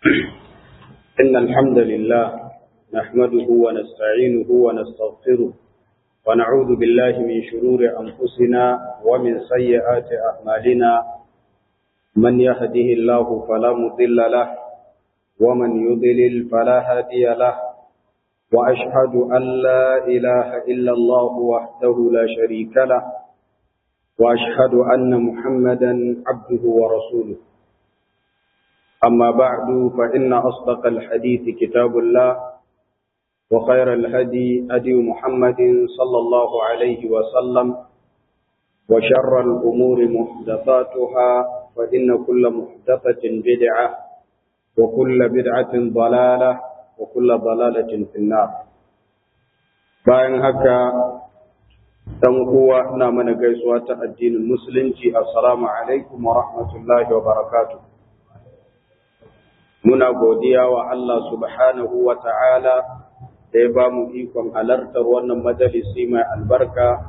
إن الحمد لله نحمده ونستعينه ونستغفره ونعوذ بالله من شرور أنفسنا ومن سيئات أعمالنا من يهده الله فلا مضل له ومن يضلل فلا هادي له وأشهد أن لا إله إلا الله وحده لا شريك له وأشهد أن محمدا عبده ورسوله أما بعد فإن أصدق الحديث كتاب الله وخير الهدي هدي محمد صلى الله عليه وسلم وشر الأمور محدثاتها فإن كل محدثة بدعة وكل بدعة ضلالة وكل ضلالة في النار bayan haka dan uwa ina mana gaisuwa ta addinin musulunci assalamu alaikum wa rahmatullahi wa barakatuh muna godiya wa Allah subhanahu wa ta'ala da ya ba mu ikon halartar wannan majalisi mai albarka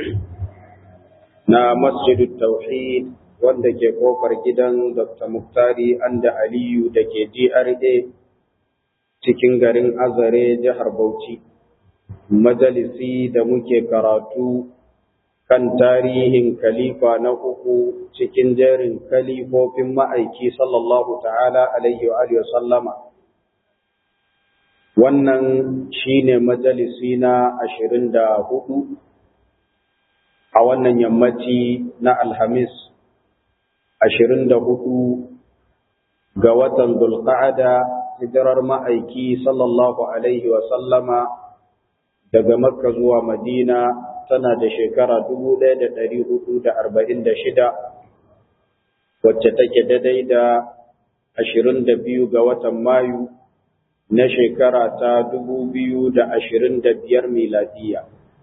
na masjidul tauhid wanda ke kofar gidan Dr. Muktari Anda Aliyu da ke GRA cikin garin Azare jihar Bauchi. Majalisi da muke karatu kan tarihin kalifa na uku cikin jerin kalifofin ma'aiki sallallahu ta'ala alaihi wa sallama. Wannan shi ne majalisi na ashirin da hudu a wannan yammaci na Alhamis ashirin da hudu ga watan Dulqa'ada hijirar ma'aiki sallallahu alaihi wa sallama daga Makka zuwa Madina tana da shekara dubu ɗaya da ɗari hudu da arba'in da shida wacce take daidai da ashirin da biyu ga watan Mayu na shekara ta dubu biyu da ashirin da biyar miladiya.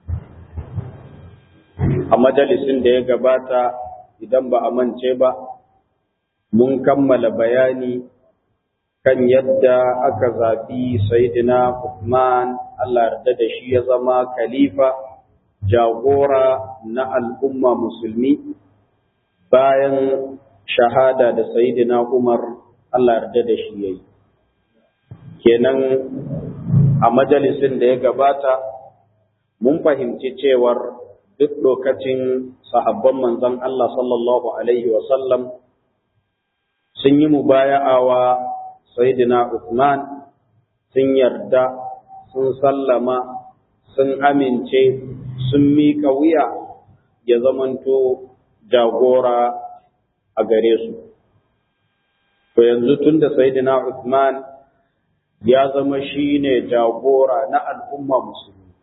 A majalisin da ya gabata idan ba a mance ba, mun kammala bayani kan yadda aka zaɓi Saidina Uthman Allah yarda da shi ya zama khalifa jagora na al'umma musulmi bayan shahada da Saidina Umar Allah yarda da shi yayi kenan a majalisin da ya gabata mun fahimci cewar duk lokacin sahabban manzon Allah sallallahu alaihi wasallam sun yi mubaya'awa Sayyidina Uthman sun yarda sun sallama sun amince sun miƙa wuya ya zamanto jagora a gare su. To yanzu tun da Sayyidina Uthman ya zama shi ne jagora na al'umma musulmi.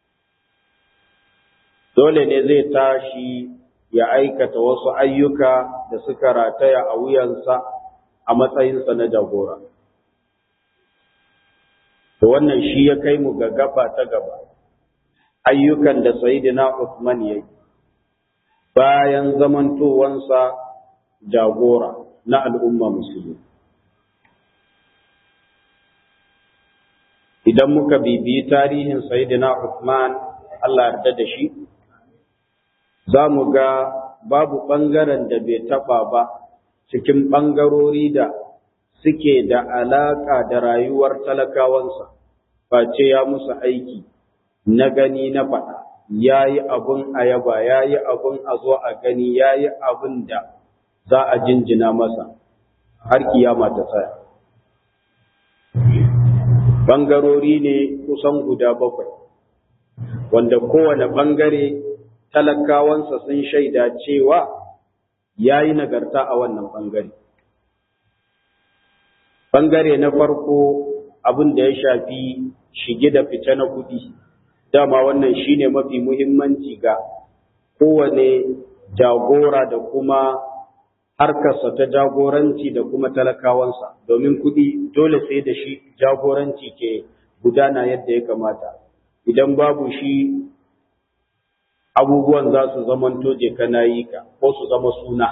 Dole ne zai tashi ya aikata wasu ayyuka da suka rataya a wuyansa a matsayinsa na jagora. To wannan shi ya kai mu ga gaba ta gaba, ayyukan da Sayyidina Uthman ya yi, bayan zamantowansa jagora na al'umma musulmi. Idan muka bibiyi tarihin Sayyidina Uthman Allah yarda da shi, za mu ga babu ɓangaren da bai taɓa ba cikin ɓangarori da suke da alaƙa da rayuwar talakawansa, face ya musu aiki na gani na faɗa, ya yi abin ayaba, ya yi abin a zo a gani, ya yi abin da za a jinjina masa har kiyama ta tsaya. Ɓangarori ne kusan guda bakwai, wanda kowane ɓangare talakawansa sun shaida cewa ya yi nagarta a wannan ɓangare. Ɓangare na farko abin da ya shafi shige da fice na kuɗi, dama wannan shi ne mafi muhimmanci ga kowane jagora da kuma harkarsa ta jagoranci da kuma talakawansa, domin kuɗi dole sai da shi jagoranci ke gudana yadda ya kamata. Idan babu shi abubuwan za su zamanto je kana yi ka ko su zama suna.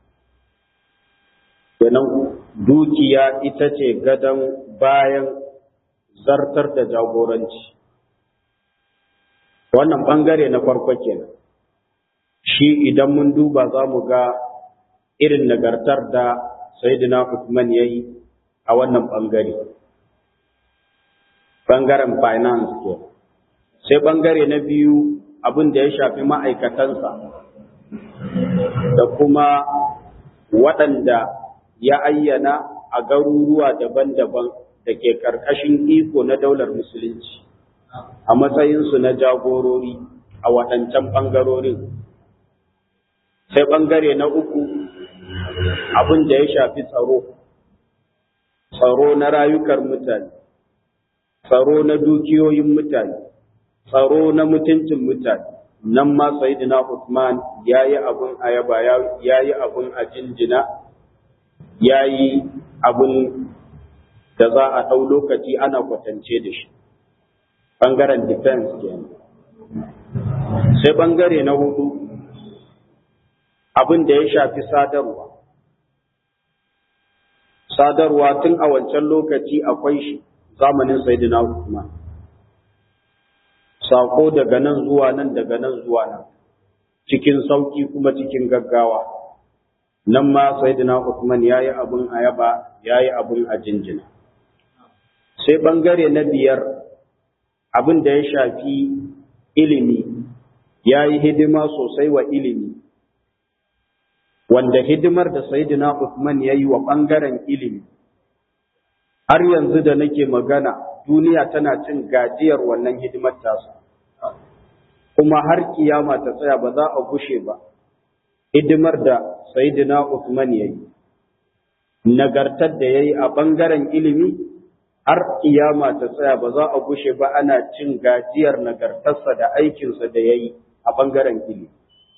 Kenan dukiya ita ce gadon bayan zartar da jagoranci. Wannan ɓangare na farko kenan. Shi idan mun duba za mu ga irin nagartar da Sayyidina Uthman ya yi a wannan ɓangare ɓangaren finance ke sai ɓangare na biyu abin da ya shafi ma'aikatansa da kuma waɗanda ya ayyana a garuruwa daban-daban da ke ƙarƙashin iko na daular musulunci a matsayinsu na jagorori a waɗancan ɓangarorin sai ɓangare na uku abin da ya shafi tsaro tsaro na rayukar mutane tsaro na dukiyoyin mutane tsaro na mutuncin mutane nan ma sayidina Usman ya yi abin ayaba ya yi abin a jinjina ya yi abin da za a ɗau lokaci ana kwatance da shi ɓangaren defense kenan sai ɓangare na hudu abin da ya shafi sadarwa sadarwa tun a wancan lokaci akwai shi zamanin Sayyidina Usman sako daga nan zuwa nan daga nan zuwa nan cikin sauki kuma cikin gaggawa nan ma Sayyidina Usman yayi abun ayaba yayi abun a jinjina sai bangare na biyar abin da ya shafi ilimi yayi hidima sosai wa ilimi wanda hidimar da Sayyidina Uthman ya yi wa ɓangaren ilimi, har yanzu da nake magana duniya tana cin gajiyar wannan hidimar tasu, kuma har kiyama ta tsaya ba za a gushe ba, hidimar da Sayyidina Uthman ya yi, nagartar da ya yi a ɓangaren ilimi, har kiyama ta tsaya ba za a gushe ba ana cin gajiyar nagartarsa da aikinsa da ya yi a ɓangaren ilimi.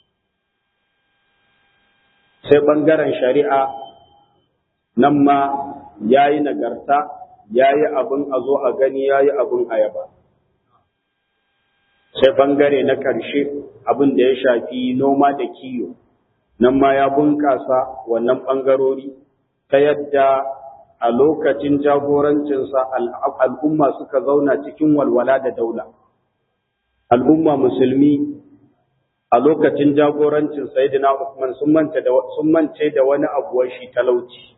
sai ɓangaren shari'a nan ma ya yi nagarta ya yi abin a zo a gani ya yi abin a yaba sai ɓangare na ƙarshe abin da ya shafi noma da kiyo nan ma ya bunƙasa wannan ɓangarori ta yadda a lokacin jagorancinsa al'umma suka zauna cikin walwala da daula al'umma musulmi a lokacin jagorancin Sayyidina Uthman sun manta da sun mance da wani abuwar shi talauci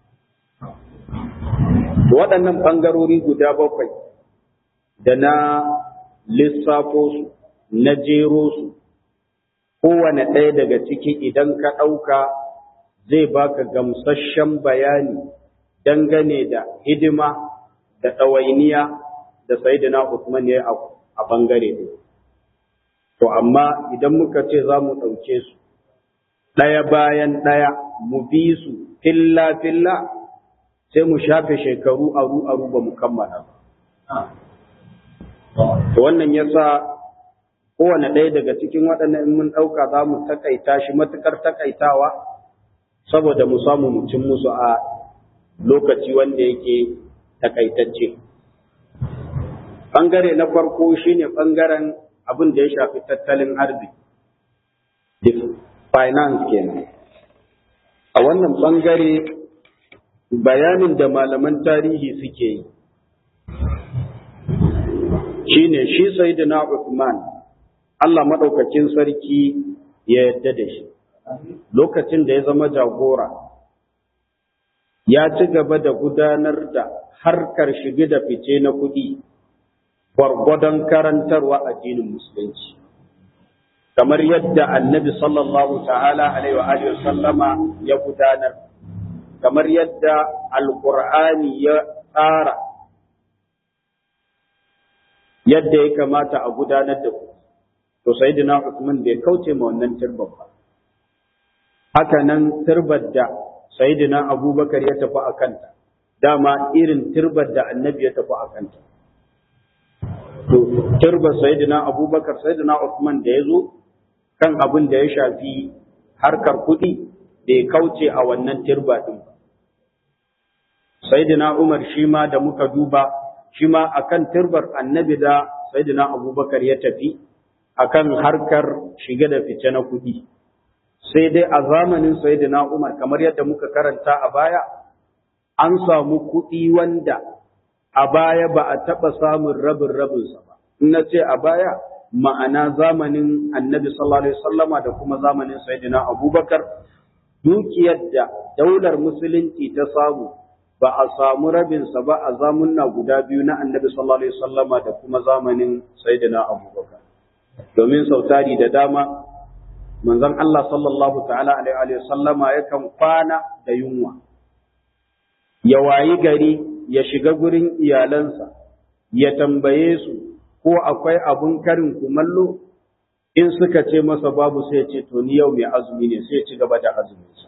waɗannan ɓangarori guda bakwai da na lissafo su na jero su kowane ɗaya daga ciki idan ka ɗauka zai baka gamsasshen bayani dangane da hidima da ɗawainiya da Sayyidina Uthman ya yi a ɓangare ɗaya To, amma idan muka ce za mu ɗauke su ɗaya bayan ɗaya mu bi su filla-filla sai mu shafe shekaru aru-aru ba mu kammala. To, wannan ya sa kowane ɗaya daga cikin waɗannan in mun ɗauka za mu taƙaita shi matuƙar taƙaitawa saboda mu samu mu cin musu a lokaci wanda yake taƙaitacce. Ɓangare na farko shine ɓangaren abin da ya shafi tattalin arziki finance kenan a wannan bangare bayanin da malaman tarihi suke yi shine shi sayyidina Uthman Allah madaukakin sarki ya yadda da shi lokacin da ya zama jagora ya ci gaba da gudanar da harkar shige da fice na kuɗi gwargwadon karantarwa addinin musulunci kamar yadda annabi sallallahu ta'ala alaihi wa alihi sallama ya gudanar kamar yadda alqur'ani ya tsara yadda ya kamata a gudanar da ku to sayyidina Uthman bai kauce ma wannan turbar ba haka nan turbar da sayyidina Abubakar ya tafi a kanta dama irin turbar da annabi ya tafi a kanta to turba sayyidina abubakar sayyidina Uthman da ya zo kan abin da ya shafi harkar kuɗi da ya kauce a wannan turba ɗin sayyidina umar shi ma da muka duba shi ma akan turbar annabi da sayyidina abubakar ya tafi akan harkar shige da fice na kuɗi sai dai a zamanin sayyidina umar kamar yadda muka karanta a baya an samu kuɗi wanda a baya ba a taɓa samun rabin rabinsa ba. In na ce a baya ma'ana zamanin annabi sallallahu alaihi wasallama da kuma zamanin sayyidina abubakar dukiyar da daular musulunci ta samu ba a samu rabinsa ba a zamunna guda biyu na annabi sallallahu alaihi wasallama da kuma zamanin sayyidina abubakar domin sautari da dama manzon Allah sallallahu ta'ala alaihi wasallama yakan kwana da yunwa ya wayi gari ya shiga gurin iyalansa ya tambaye su ko akwai abun karin kumallo in suka ce masa babu sai ya ce to ni yau mai azumi ne sai ya ci gaba da azuminsa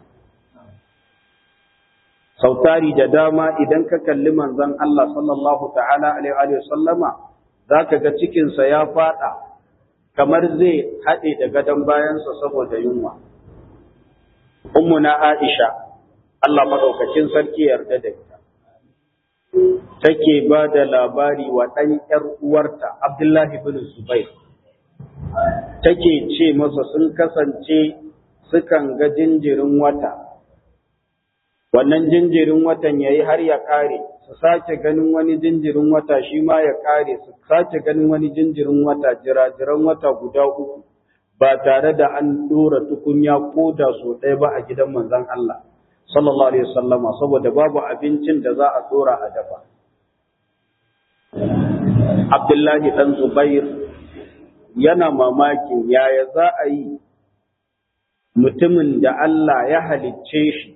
sautari da dama idan ka kalli manzon Allah sallallahu ta'ala alaihi wa sallama zaka ga cikinsa ya fada kamar zai haɗe da gadon bayansa saboda yunwa ummuna Aisha Allah madaukakin sarki yarda da ita take ba da labari wa ɗan ‘yar uwarta Abdullahi bin Zubair take ce masa sun kasance sukan ga jinjirin wata wannan jinjirin watan ya yi har ya ƙare su sake ganin wani jinjirin wata shi ma ya ƙare su sake ganin wani jinjirin wata jirajiran wata guda uku ba tare da an ɗora tukunya ko da so ɗaya ba a gidan manzon Allah sallallahu alaihi wasallama saboda babu abincin da za a ɗora a dafa Abdullahi ɗan Zubair yana mamakin yaya za a yi mutumin da Allah ya halicce shi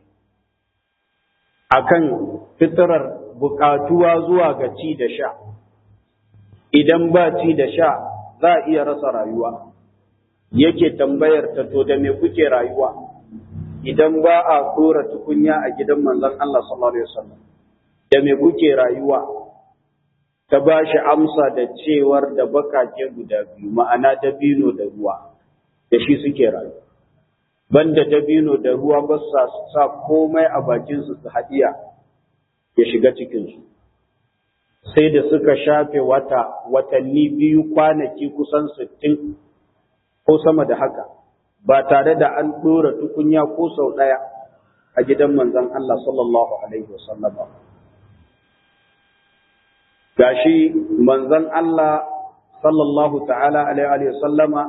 akan fitarar bukatuwa zuwa ga ci da sha idan ba ci da sha za a iya rasa rayuwa yake tambayar ta to da me kuke rayuwa idan ba a tsora tukunya a gidan manzon Allah sallallahu alaihi wasallam da me kuke rayuwa ta ba shi amsa da cewar da bakake guda biyu ma'ana dabino da ruwa da shi suke rayuwa banda dabino da ruwa ba sa sa komai a bakinsu su haɗiya ya shiga cikinsu sai da suka shafe wata watanni biyu kwanaki kusan sittin ko sama da haka ba tare da an ɗora tukunya ko sau ɗaya a gidan manzon Allah sallallahu alaihi wasallam gashi manzon Allah sallallahu ta'ala alaihi wasallama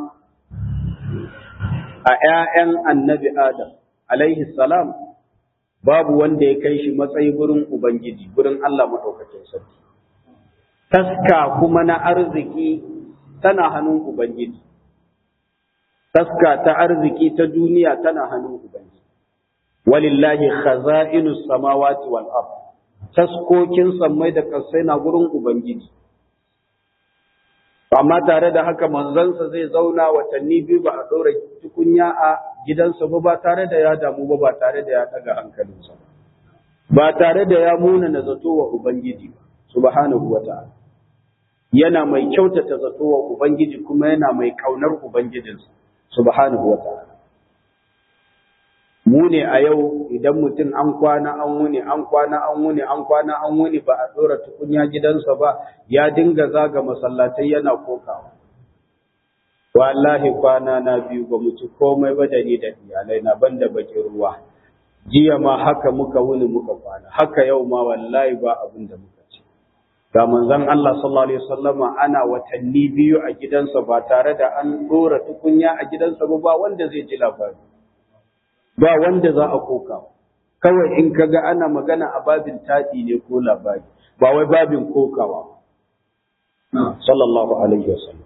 a ‘ya'yan annabi Adam, alaihi salam, babu wanda ya kai shi matsayi gurin Ubangiji, gurin Allah maɗaukacin sarki. Taska kuma na arziki tana hannun Ubangiji. Taska ta arziki ta duniya tana hannun Ubangiji. Walillahi khaza'inus samawati wal ard. Taskokin sammai da ƙasai na gurin Ubangiji. amma tare da haka manzansa zai zauna watanni biyu ba a ɗora tukunya a gidansa ba ba tare da ya damu ba ba tare da ya ɗaga hankalinsa ba ba tare da ya muna na zato wa ubangiji ba subhanahu wa ta'ala yana mai kyautata zato wa ubangiji kuma yana mai kaunar ubangijinsa subhanahu wa ta'ala mu ne a yau idan mutum an kwana an wuni an kwana an wuni an kwana an wuni ba a ɗora tukunya gidansa ba ya dinga zaga masallatai yana kokawa wallahi kwana na biyu ba mu ci komai ba da ni da iyalai na banda bakin ruwa jiya ma haka muka wuni muka kwana haka yau ma wallahi ba abin da muka ci ga manzon Allah sallallahu alaihi wasallama ana watanni biyu a gidansa ba tare da an ɗora tukunya a gidansa ba ba wanda zai ji labari ba wanda za a koka kawai in kaga ana magana a babin taɗi ne ko labari ba wai babin kokawa sallallahu alaihi wasallam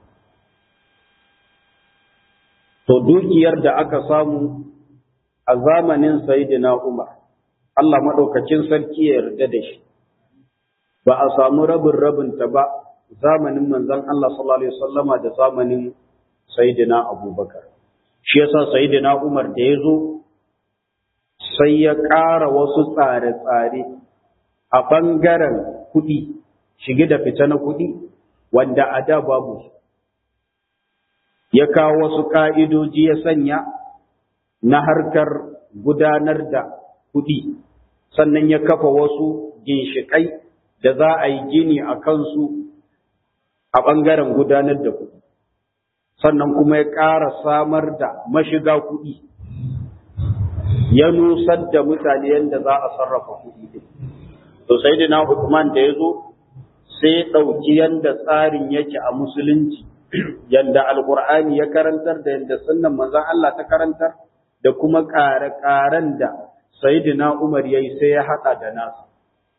to dukiyar da aka samu a zamanin sayyidina Umar Allah madaukakin sarki ya yarda da shi ba a samu rabin rabin ta ba zamanin manzon Allah sallallahu alaihi wasallama da zamanin sayyidina Abubakar shi yasa sayyidina Umar da ya zo sai ya ƙara wasu tsare-tsare a ɓangaren kuɗi, shige da fita na kuɗi, wanda a da babu su. Ya kawo wasu ƙa'idoji ya sanya na harkar gudanar da kuɗi, sannan ya kafa wasu ginshiƙai da za a yi gini a kansu a ɓangaren gudanar da kuɗi. Sannan kuma ya ƙara samar da mashiga kuɗi. ya nusar da mutane yadda za a sarrafa kuɗi din. To sai da na Uthman da ya zo sai ɗauki yadda tsarin yake a musulunci, yadda alƙur'ani ya karantar da yadda sunnan manzon Allah ta karantar da kuma ƙare-ƙaren da Sayyidina Umar ya yi sai ya haɗa da nasa.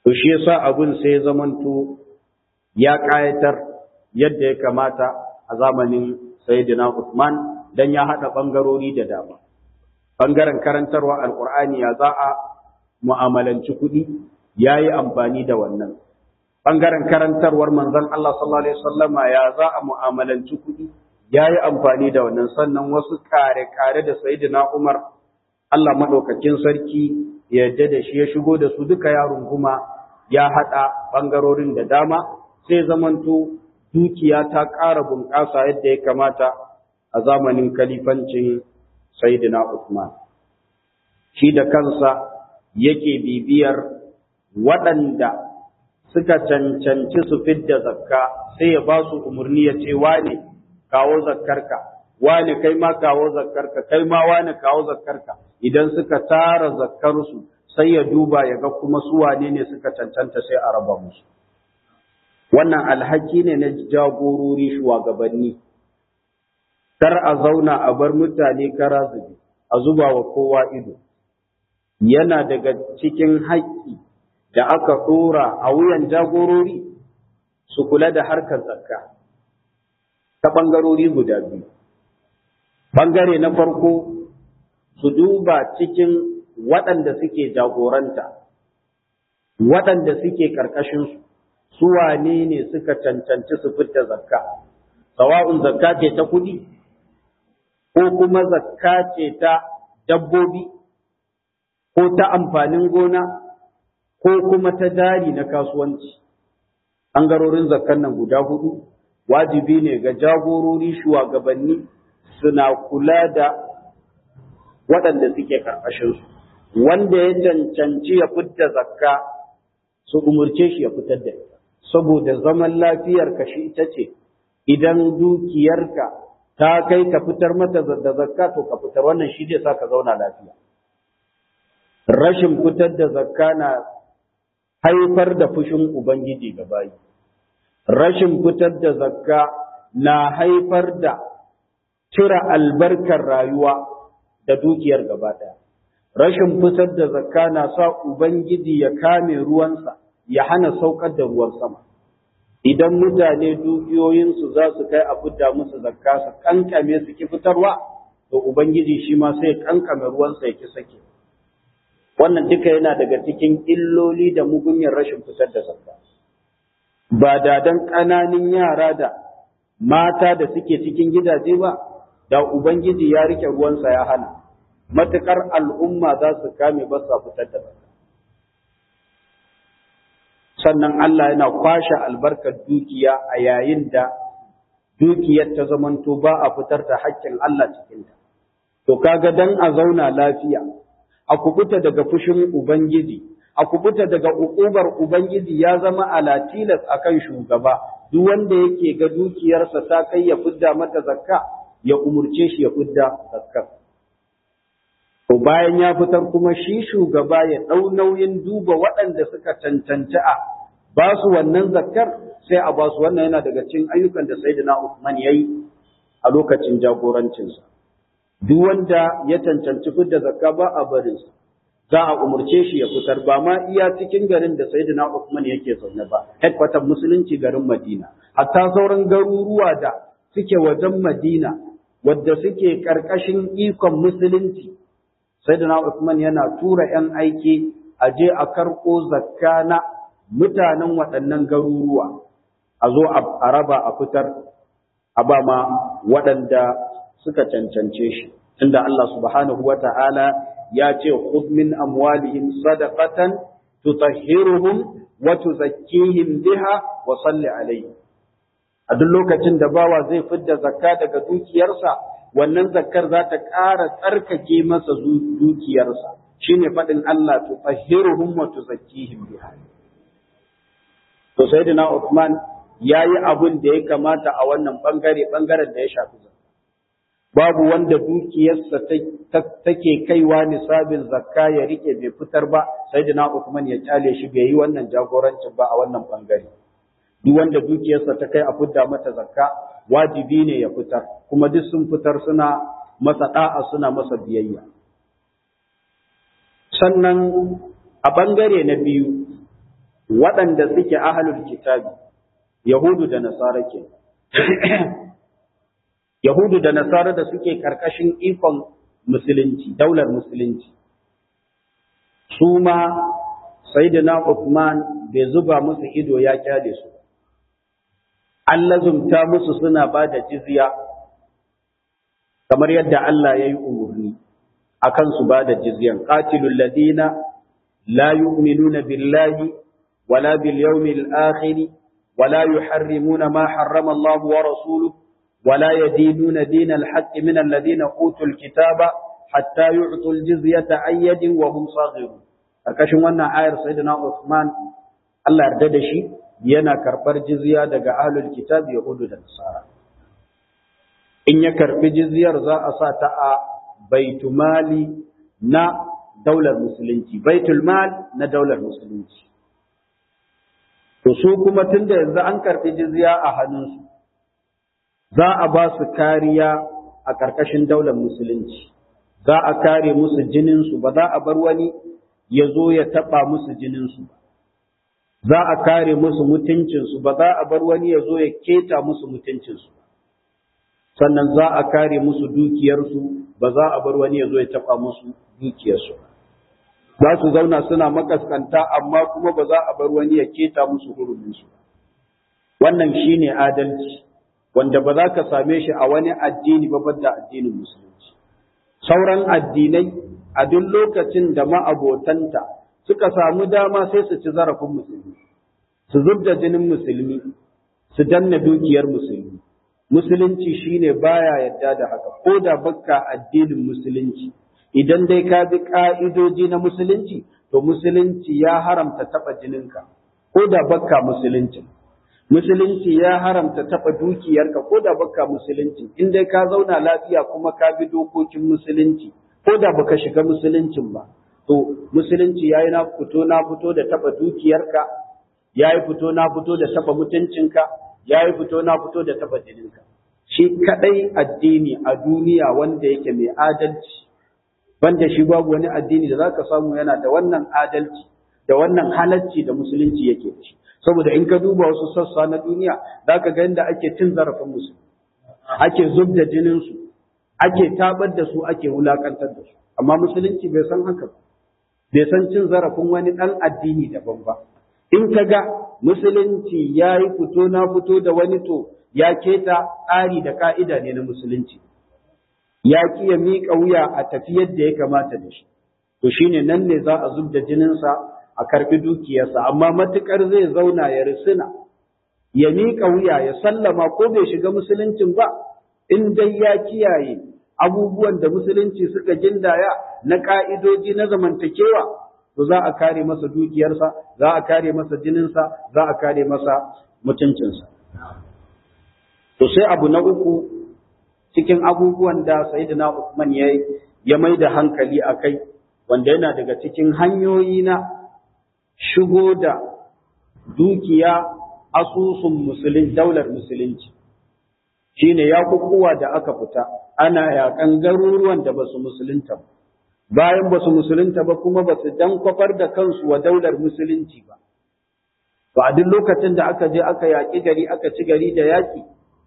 to shi yasa abun sai ya zamanto ya ƙayatar yadda ya kamata a zamanin Sayyidina Uthman dan ya haɗa ɓangarori da dama. Ɓangaren karantarwa Alƙur'ani ya za a mu'amalanci kuɗi ya yi amfani da wannan. Ɓangaren karantarwar manzon Allah sallallahu Alaihi wasallama ya za a mu'amalanci kuɗi ya yi amfani da wannan sannan wasu kare-kare da Sayyidina Umar Allah maɗaukakin sarki ya yarda da shi ya shigo da su duka yaron kuma ya haɗa ɓangarorin da dama sai zamanto dukiya ta ƙara bunƙasa yadda ya kamata a zamanin kalifancin Sayyidina Usman. Shi da kansa yake bibiyar waɗanda suka cancanci su fidda zakka sai ya ba su umarni ya ce wane kawo zakkarka, wane kai ma kawo zakkarka, kai ma wane kawo zakkarka. Idan suka tara zakkarsu sai ya duba ya ga kuma su wane ne suka cancanta sai a raba musu. wannan alhaki ne na jagorori shugabanni kar a zauna a bar mutane kara zubi a zuba wa kowa ido yana daga cikin haƙƙi da aka ɗora a wuyan jagorori su kula da harkar zakka ta ɓangarori guda biyu ɓangare na farko su duba cikin waɗanda suke jagoranta waɗanda suke ƙarƙashinsu su wane ne suka cancanci su fita zakka sawa'un zakka ce ta kuɗi ko kuma zakka ce ta dabbobi ko ta amfanin gona ko kuma ta dari na kasuwanci ɓangarorin zakkan nan guda hudu wajibi ne ga jagorori shugabanni suna kula da waɗanda suke ƙarƙashinsu wanda ya cancanci ya fitta zakka su umurce shi ya fitar da ita saboda zaman lafiyarka shi ita ce idan dukiyarka ta kai ka fitar mata da zakka to ka fitar wannan shi zai sa ka zauna lafiya rashin fitar da zakka na haifar da fushin ubangiji ga bayi rashin fitar da zakka na haifar da cire albarkar rayuwa da dukiyar gaba ɗaya rashin fitar da zakka na sa ubangiji ya kame ruwansa ya hana saukar da ruwan sama idan mutane dukiyoyinsu za su kai a fidda musu zakka su kankame su ki fitarwa to ubangiji shi ma sai kankame ruwansa ya ki sake wannan duka yana daga cikin illoli da mugunyar rashin fitar da zakka ba da dan ƙananin yara da mata da suke cikin gidaje ba da ubangiji ya rike ruwansa ya hana matukar al'umma za su kame ba su fitar da zakka sannan Allah yana kwashe albarkar dukiya a yayin da dukiyar ta zamanto ba a fitar da haƙƙin Allah cikinta. To kaga dan a zauna lafiya, a kubuta daga fushin Ubangiji, a kubuta daga uƙubar Ubangiji ya zama ala tilas akan shugaba, duk wanda yake ga dukiyarsa ta kai ya fidda mata zakka, ya umurce shi ya fidda zakka. To bayan ya fitar kuma shi shugaba ya ɗau nauyin duba waɗanda suka cancanci a ba su wannan zakkar sai a ba su wannan yana daga cikin ayyukan da Sayyidina Uthman yayi a lokacin jagorancinsa. Duk wanda ya cancanci fidda zakka ba a barin sa. Za a umurce shi ya fitar ba ma iya cikin garin da Sayyidina Uthman yake zaune ba, headquarter musulunci garin Madina. Hatta sauran garuruwa da suke wajen Madina wadda suke ƙarƙashin ikon musulunci Sayyidina Usman yana tura ‘yan aiki a je a karɓo zakka na mutanen waɗannan garuruwa, a zo a raba a fitar, a ba ma waɗanda suka cancance shi. Tunda Allah subhanahu wa ta'ala ya ce, Khudh min amwalihim sadaqatan tutahhiruhum wa tuzakkihim biha wa salli alayhi. A duk lokacin da bawa zai fidda zakka daga dukiyarsa, wannan zakkar za ta ƙara tsarkake masa dukiyarsa shine faɗin Allah tu tahhiruhum wa tuzakkihim biha to sayyidina Uthman yayi abun da ya kamata a wannan bangare bangaren da ya shafi zakka babu wanda dukiyarsa take kaiwa nisabin zakka ya rike bai fitar ba sayyidina Uthman ya kyale shi bai yi wannan jagorancin ba a wannan bangare duk wanda dukiyarsa ta kai a fidda mata zakka wajibi ne ya fitar kuma duk sun fitar suna masa da'a suna masa biyayya sannan a bangare na biyu waɗanda suke ahlul kitabi yahudu da nasara ke yahudu da nasara da suke karkashin ikon musulunci daular musulunci su ma sayyidina Uthman bai zuba musu ido ya kyale su an lazumta musu suna ba da jizya kamar yadda Allah ya yi umarni akan su ba da jizyan qatilul ladina la yu'minuna billahi wala bil yawmil akhir wala yuharrimuna ma harrama Allah wa rasuluhu ولا يدينون دين الحق من الذين أوتوا الكتاب حتى يعطوا الجزية عن يد وهم صاغرون karkashin wannan ayar sayyidina Uthman Allah yarda da shi yana karbar jizya daga ahlul kitab yahudu da nasara in ya karbi jizyar za a sa ta a baitul mali na daular musulunci baitul mal na daular musulunci to su kuma tunda yanzu an karbi jizya a hannunsu za a ba su kariya a ƙarƙashin daular musulunci za a kare musu jininsu ba za a bar wani ya zo ya taɓa musu jininsu za a kare musu mutuncinsu ba za a bar wani ya zo ya keta musu mutuncinsu sannan za a kare musu dukiyarsu ba za a bar wani ya zo ya taɓa musu dukiyarsu za su zauna suna makaskanta amma kuma ba za a bar wani ya keta musu huruminsu wannan shine adalci wanda ba za ka same shi a wani addini ba da addinin musulunci sauran addinai a duk lokacin da ma'abotanta suka samu dama sai su ci zarafin musulmi su zub da jinin musulmi su danna dukiyar musulmi musulunci shine baya yadda da haka ko da bakka addinin musulunci idan dai ka bi ka'idoji na musulunci to musulunci ya haramta taba jininka ko da bakka musulunci musulunci ya haramta taba dukiyarka ko da bakka musulunci in dai ka zauna lafiya kuma ka bi dokokin musulunci ko da baka shiga musuluncin ba to musulunci yayi na fito na fito da taba dukiyarka yayi fito na fito da taba mutuncinka yayi fito na fito da taba jininka shi kadai addini a duniya wanda yake mai adalci banda shi babu wani addini da zaka samu yana da wannan adalci da wannan halacci da musulunci yake da shi saboda in ka duba wasu sassa na duniya zaka ga inda ake cin zarafin musulmi ake zub da jinin su ake tabar da su ake wulakantar da su amma musulunci bai san haka ba bai san cin zarafin wani dan addini daban ba in ka ga musulunci ya yi fito na fito da wani to ya keta tsari da ka'ida ne na musulunci ya ki ya miƙa wuya a tafi yadda ya kamata da shi to shine nan ne za a zub da jininsa a karɓi dukiyarsa amma matukar zai zauna ya risina ya miƙa wuya ya sallama ko bai shiga musuluncin ba in dai ya kiyaye abubuwan da musulunci suka gindaya na ka'idoji na zamantakewa to za a kare masa dukiyarsa za a kare masa jininsa za a kare masa mutuncinsa to sai abu na uku cikin abubuwan da sayyidina Uthman ya ya mai da hankali a kai wanda yana daga cikin hanyoyi na shigo da dukiya asusun musulun daular musulunci shine ya kukuwa da aka fita ana yakan garuruwan da basu musulunta ba bayan basu musulunta ba kuma basu dan kwafar da kansu wa daular musulunci ba to a duk lokacin da aka je aka yaƙi gari aka ci gari da yaƙi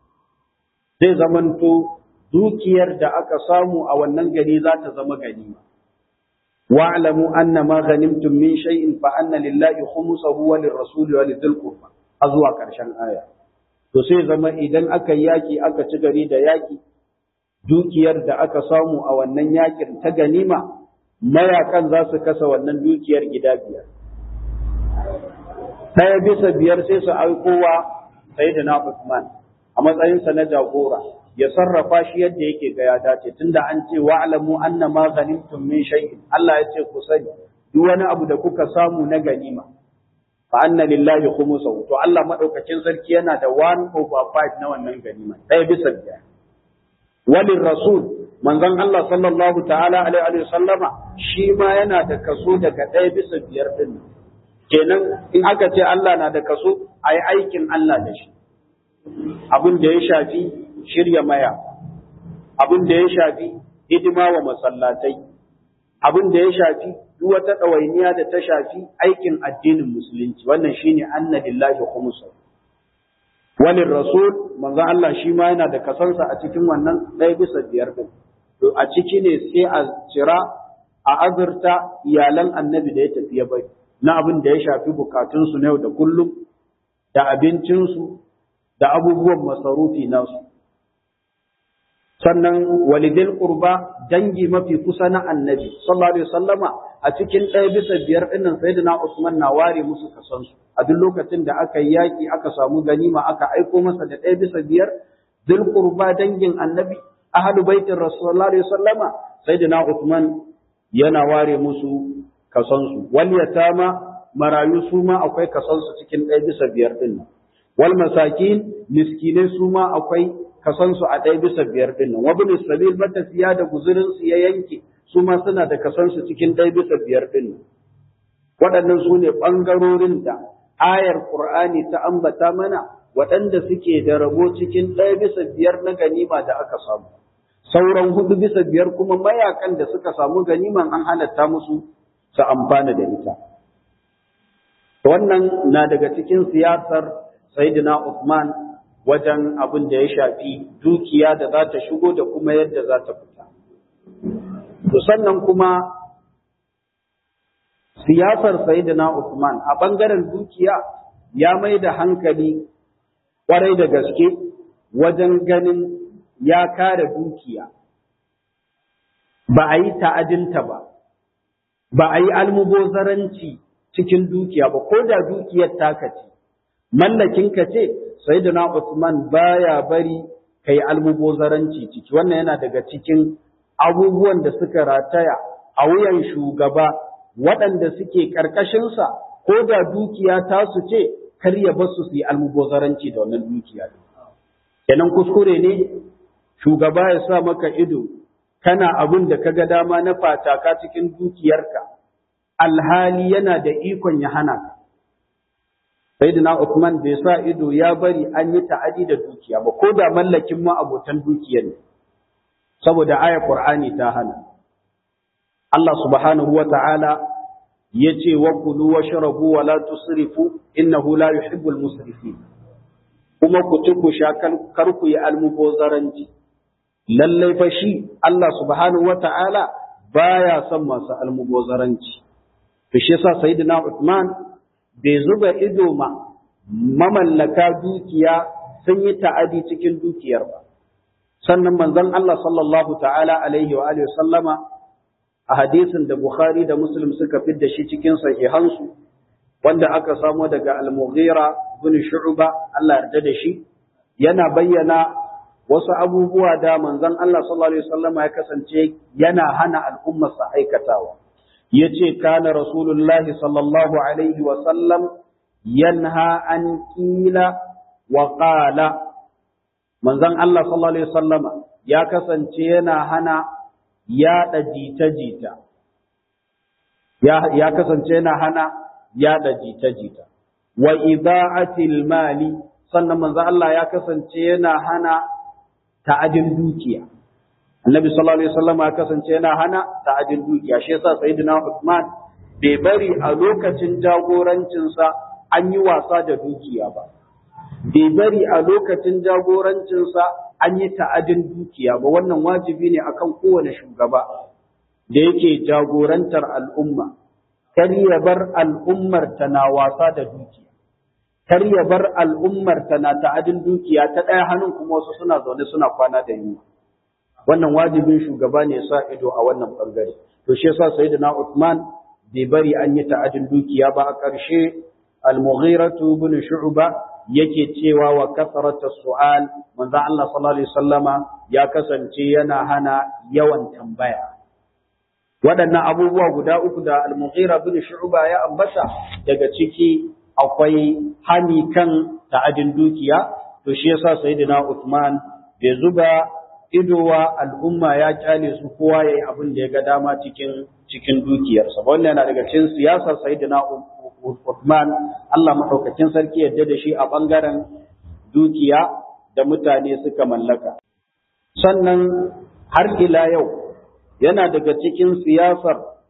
zai zamanto dukiyar da aka samu a wannan gari za ta zama ganima wa'lamu anna ma ghanimtum min shay'in fa anna lillahi khumsahu wa lirrasuli wa lidhil qurba zuwa ƙarshen aya to sai zama idan aka yaki aka ci gari da yaki dukiyar da aka samu a wannan yakin ta ganima mayakan za su kasa wannan dukiyar gida biyar ɗaya bisa biyar sai su aikowa sayyidina Usman a matsayinsa na jagora ya sarrafa shi yadda yake ga ya dace tunda an ce wa'lamu anna ma ghanimtum min shay'in Allah ya ce ku sani duk wani abu da kuka samu na ganima fa anna lillahi khumsahu to Allah madaukakin sarki yana da 1 over 5 na wannan ganima ɗaya bisa biyar walin rasul manzon Allah sallallahu ta'ala alaihi wa sallama shi ma yana da kaso daga ɗaya bisa biyar din kenan in aka ce Allah na da kaso ayi aikin Allah da shi abin da ya shafi shirya maya, abin da ya shafi hidima wa masallatai, abin da ya shafi duk wata ɗawainiya da ta shafi aikin addinin musulunci wannan shine anna lillahi khumsa walin rasul manzo Allah shi ma yana da kasansa a cikin wannan ɗaya bisa biyar din to a ciki ne sai a cira a azurta iyalan annabi da ya tafi ya bari na abin da ya shafi bukatunsu na yau da kullum da abincinsu da abubuwan masarufi nasu sannan walidil qurba dangi mafi kusa na annabi sallallahu alaihi wasallama a cikin ɗaya bisa biyar ɗinnan sayyidina Usman na ware musu kasansu a duk lokacin da aka yi yaki aka samu ganima aka aiko masa da ɗaya bisa biyar dil qurba dangin annabi ahlu baitin rasulullahi alaihi wasallama sayyidina Usman yana ware musu kasansu wal yatama marayu su ma akwai kasansu cikin ɗaya bisa biyar ɗin wal masakin miskinai su ma akwai kasansu a ɗaya bisa biyar ɗin nan wabin sabil matafiya da guzurinsu ya yanke su ma suna da kasansu cikin ɗaya bisa biyar ɗin nan waɗannan su ne ɓangarorin da ayar ƙur'ani ta ambata mana waɗanda suke da rabo cikin ɗaya bisa biyar na ganima da aka samu sauran hudu bisa biyar kuma mayakan da suka samu ganiman an halatta musu su amfana da ita wannan na daga cikin siyasar sayyidina Uthman wajen abin da ya shafi dukiya da za ta shigo da kuma yadda za ta fita. To sannan kuma siyasar Sayyidina Usman a ɓangaren dukiya ya mai da hankali ƙwarai da gaske wajen ganin ya kare dukiya. Ba a yi ta'adinta ba, ba a yi almubozaranci cikin dukiya ba, ko da dukiyar taka ce, mallakinka ce, Sayyidina Usman baya bari kai almubozaranci ciki wannan yana daga cikin abubuwan da suka rataya a wuyan shugaba waɗanda suke ƙarƙashinsa ko da dukiya ta su ce kar ya basu su yi almubozaranci da wannan dukiya kenan kuskure ne shugaba ya sa maka ido kana abin da kaga dama na fataka cikin dukiyarka alhali yana da ikon ya hana ka Sayyidina Uthman bai sa ido ya bari an yi ta'adi da dukiya ba, ko da mallakin ma abotan dukiyar ne, saboda aya Qur'ani ta hana. Allah subhanahu wa ta'ala ya ce wa kulu wa sharabu wa la tusrifu innahu la yuhibbul musrifin. Kuma ku ci ku sha kar ku yi almubozaranci. Lallai fa shi Allah subhanahu wa ta'ala baya son masu almubozaranci. To shi yasa Sayyidina Uthman bai zuba ido ma mamallaka dukiya sun yi ta'adi cikin dukiyar ba. Sannan manzon Allah sallallahu ta'ala alaihi wa alihi sallama a hadisin da Bukhari da Muslim suka fidda shi cikin sahihansu wanda aka samo daga Al-Mughira bin Shu'ba Allah yarda da shi yana bayyana wasu abubuwa da manzon Allah sallallahu alaihi wasallama ya kasance yana hana al'ummarsa aikatawa. yace kana rasulullahi sallallahu alaihi wa sallam yanha an qila wa qala manzon Allah sallallahu alaihi wasallama ya kasance yana hana yaɗa jita-jita ya ya kasance yana hana yaɗa jita-jita wa ida'atil mali sannan manzon Allah ya kasance yana hana ta'adin dukiya Annabi sallallahu alaihi wasallam ya kasance yana hana ta'adin dukiya shi yasa sayyidina Uthman bai bari a lokacin jagorancinsa an yi wasa da dukiya ba bai bari a lokacin jagorancinsa an yi ta'adin dukiya ba wannan wajibi ne akan kowane shugaba da yake jagorantar al'umma kar ya bar al'ummar ta na wasa da dukiya kar ya bar al'ummar ta na ta'adin dukiya ta ɗaya hannun kuma wasu suna zaune suna kwana da yunwa wannan wajibin shugaba ne sa ido a wannan bangare to shi yasa sayyidina Uthman bai bari an yi ta'adin dukiya ba a ƙarshe al-Mughiratu ibn Shu'ba yake cewa wa kasrata su'al manzo Allah sallallahu alaihi wasallama ya kasance yana hana yawan tambaya waɗannan abubuwa guda uku da al-Mughira ibn Shu'ba ya ambata daga ciki akwai hani kan ta'adin dukiya to shi yasa sayyidina Uthman bai zuba idowa al'umma ya kyale su kowa ya yi abin da ya ga dama cikin cikin dukiyarsa wannan yana daga cikin siyasar sayyidina Uthman Allah madaukakin sarki yadda da shi a bangaren dukiya da mutane suka mallaka sannan har ila yau yana daga cikin siyasar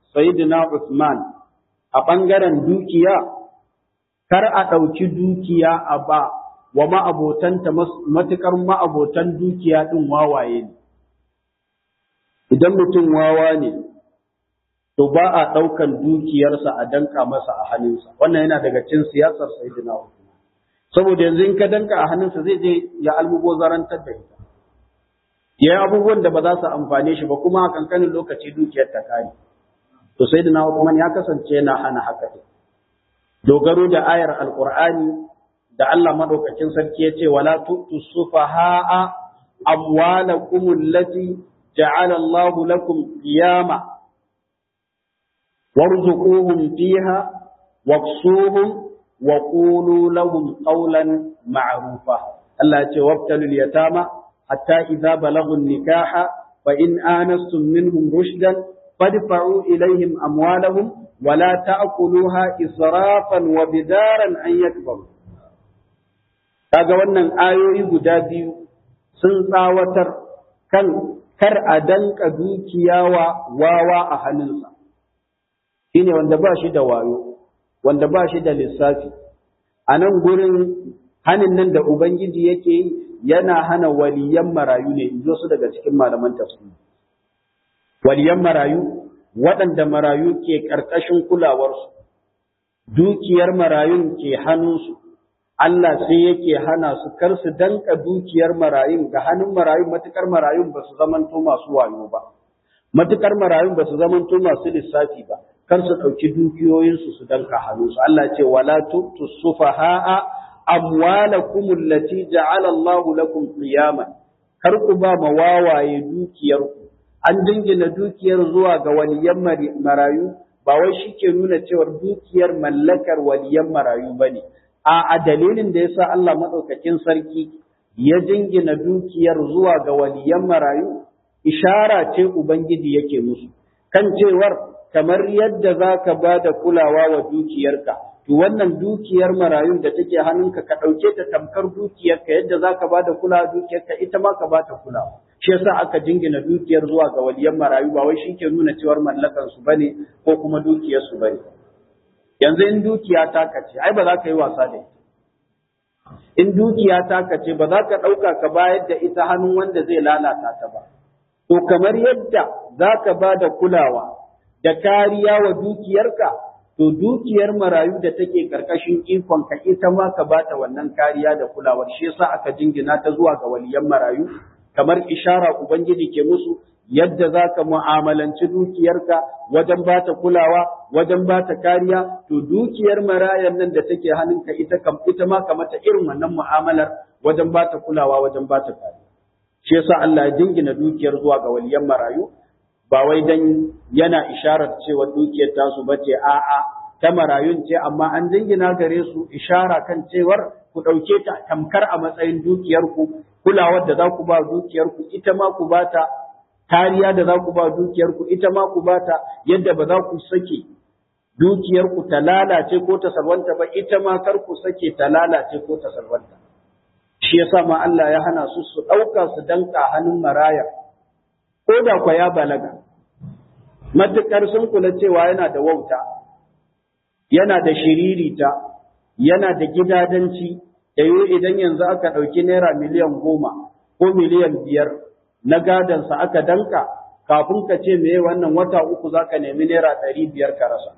Sayyidina Usman a ɓangaren dukiya, kar a ɗauki dukiya a ba wa ma'abotanta matuƙar ma'abotan dukiya ɗin wawaye ne. Idan mutum wawa ne, to ba a ɗaukan dukiyarsa a danka masa a hannunsa, wannan yana daga cin siyasar Sayyidina Usman. Saboda yanzu in ka danka a hannunsa zai je ya almubozarantar da ita. Ya yi abubuwan da ba za su amfane shi ba kuma a kankanin lokaci dukiyar ta kare. To Sayyidina Usman ya kasance yana hana haka ne. Dogaro da ayar Alƙur'ani da Allah madaukakin sarki ya ce wala tu'tu sufaha'a amwalakum allati ja'ala Allah lakum qiyama warzuquhum fiha waqsuhum wa qulu lahum qawlan ma'rufa Allah ya ce wabtalul yatama hatta idza balaghu nikaha fa in anastum minhum rushdan fadfa'u ilayhim amwalahum ولا تأكلوها إسرافا وبدارا أن يكبروا kaga wannan ayoyi guda biyu sun tsawatar kan kar a danka dukiya wa wawa a hannunsa shine wanda ba shi da wayo wanda ba shi da lissafi a nan gurin hanin nan da ubangiji yake yi yana hana waliyan marayu ne in su daga cikin malaman tafsiri waliyan marayu waɗanda marayu ke ƙarƙashin kulawarsu dukiyar marayun ke hannunsu Allah sai yake hana su kar su danka dukiyar marayun ga hannun marayun matukar marayun ba su zamanto masu wayo ba matukar marayun ba su zamanto masu lissafi ba kar su ɗauki dukiyoyinsu su danka hannunsu Allah ce wala tu'tu sufaha'a amwalakum allati ja'ala Allah lakum qiyaman kar ku ba mawawaye dukiyarku an dingina dukiyar zuwa ga waliyan marayu ba wai shi ke nuna cewar dukiyar mallakar waliyan marayu ba ne a dalilin da yasa Allah maɗaukakin sarki ya jingina dukiyar zuwa ga waliyan marayu ishara ce ubangiji yake musu kan cewar kamar yadda za ka ba da kulawa wa dukiyarka to wannan dukiyar marayun da take hannunka ka ɗauke ta tamkar dukiyarka yadda za ka ba da kulawa dukiyarka ita ma ka ba ta kulawa shi yasa aka jingina dukiyar zuwa ga waliyan marayu ba wai shi ke nuna cewar mallakan su bane ko kuma dukiyar su bane yanzu in dukiya ta kace ai ba za ka yi wasa da ita in dukiya ta kace ba za ka ɗauka ka bayar da ita hannun wanda zai lalata ta ba to kamar yadda za ka ba da kulawa da kariya wa dukiyarka to dukiyar marayu da take karkashin ikon ka ita ma ka bata wannan kariya da kulawar shi yasa aka jingina ta zuwa ga waliyan marayu kamar ishara Ubangiji ke musu yadda za ka mu'amalanci dukiyarka wajen ba ta kulawa, wajen ba ta kariya, to dukiyar marayan nan da take hannunka ita kam ita ma ka mata irin wannan mu'amalar wajen ba ta kulawa, wajen ba ta kariya. Shi yasa Allah ya dingina dukiyar zuwa ga waliyan marayu, ba wai dan yana isharar cewa dukiyar tasu bace a'a ta marayun ce amma an dingina gare su ishara kan cewar ku ɗauke ta tamkar a matsayin dukiyarku kulawar da za ku ba dukiyarku ita ma ku ba ta kariya da za ku ba dukiyarku ita ma ku ba ta yadda ba za ku sake dukiyarku ta lalace ko ta salwanta ba ita ma kar ku sake ta lalace ko ta salwanta shi yasa ma Allah ya hana su su ɗauka su danka hannun maraya ko da kwa ya balaga matukar sun kula cewa yana da wauta yana da shiririta yana da gidadanci da yi idan yanzu aka ɗauki naira miliyan goma ko miliyan biyar na gadansa aka danka kafin ka ce me wannan wata uku za ka nemi naira ɗari biyar ka rasa.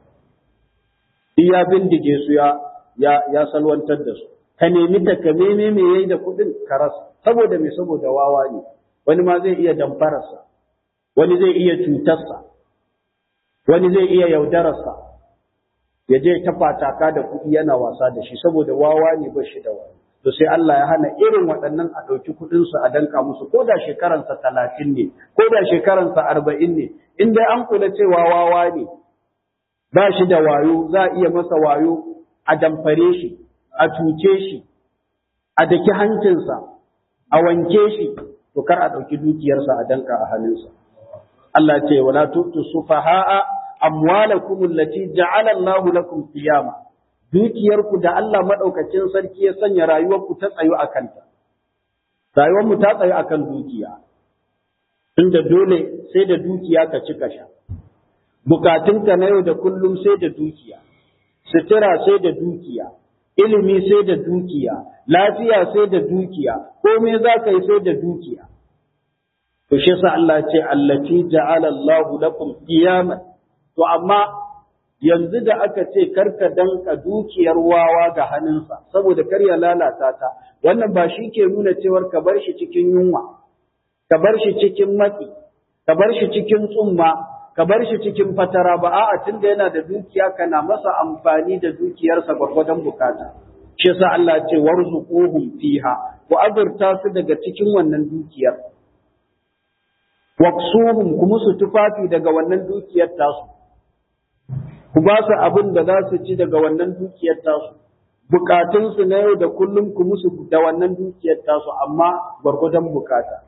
Iya bindige su ya, ya, ya salwantar da su. Ka nemi takameme me yayi da kuɗin ka rasa. Saboda me saboda wawa ne. Wani ma zai iya damfararsa. Wani zai iya cutarsa. Wani zai iya yaudararsa. ya je ta fataka da kuɗi yana wasa da shi saboda wawa ne ba shi da wani. To sai Allah ya hana irin waɗannan a ɗauki kuɗinsu a danka musu ko da shekaransa talatin ne, ko da shekaransa arba'in ne, in dai an kula cewa wawa ne, ba shi da wayo za a iya masa wayo a damfare shi, a cuce shi, a daki hancinsa, a wanke shi, to kar a ɗauki dukiyarsa a danka a hannunsa. Allah ce wala tutu sufaha'a amwalakum allati ja'ala Allahu lakum qiyama dukiyarku da Allah madaukakin sarki ya sanya rayuwarku ta tsayo akan ta rayuwar mu ta tsayo akan dukiya inda dole sai da dukiya ka ci sha bukatunka na yau da kullum sai da dukiya sutura sai da dukiya ilimi sai da dukiya lafiya sai da dukiya komai za ka yi sai da dukiya to shi sa Allah ce allati ja'ala Allahu lakum qiyaman to amma yanzu da aka ce karka danka dukiyar wawa ga hannunsa saboda kar ya lalata ta wannan ba shi ke nuna cewar ka bar shi cikin yunwa ka bar shi cikin matsi ka bar shi cikin tsumma ka bar shi cikin fatara ba a'a tunda yana da dukiya kana masa amfani da dukiyarsa gwargwadon bukata shi yasa Allah ce warzuquhum fiha ku azurta su daga cikin wannan dukiyar waqsuhum kuma su tufafi daga wannan dukiyar tasu ku ba su abin da za su ci daga wannan dukiyar tasu bukatunsu na yau da kullum ku musu da wannan dukiyar tasu amma gwargwadon bukata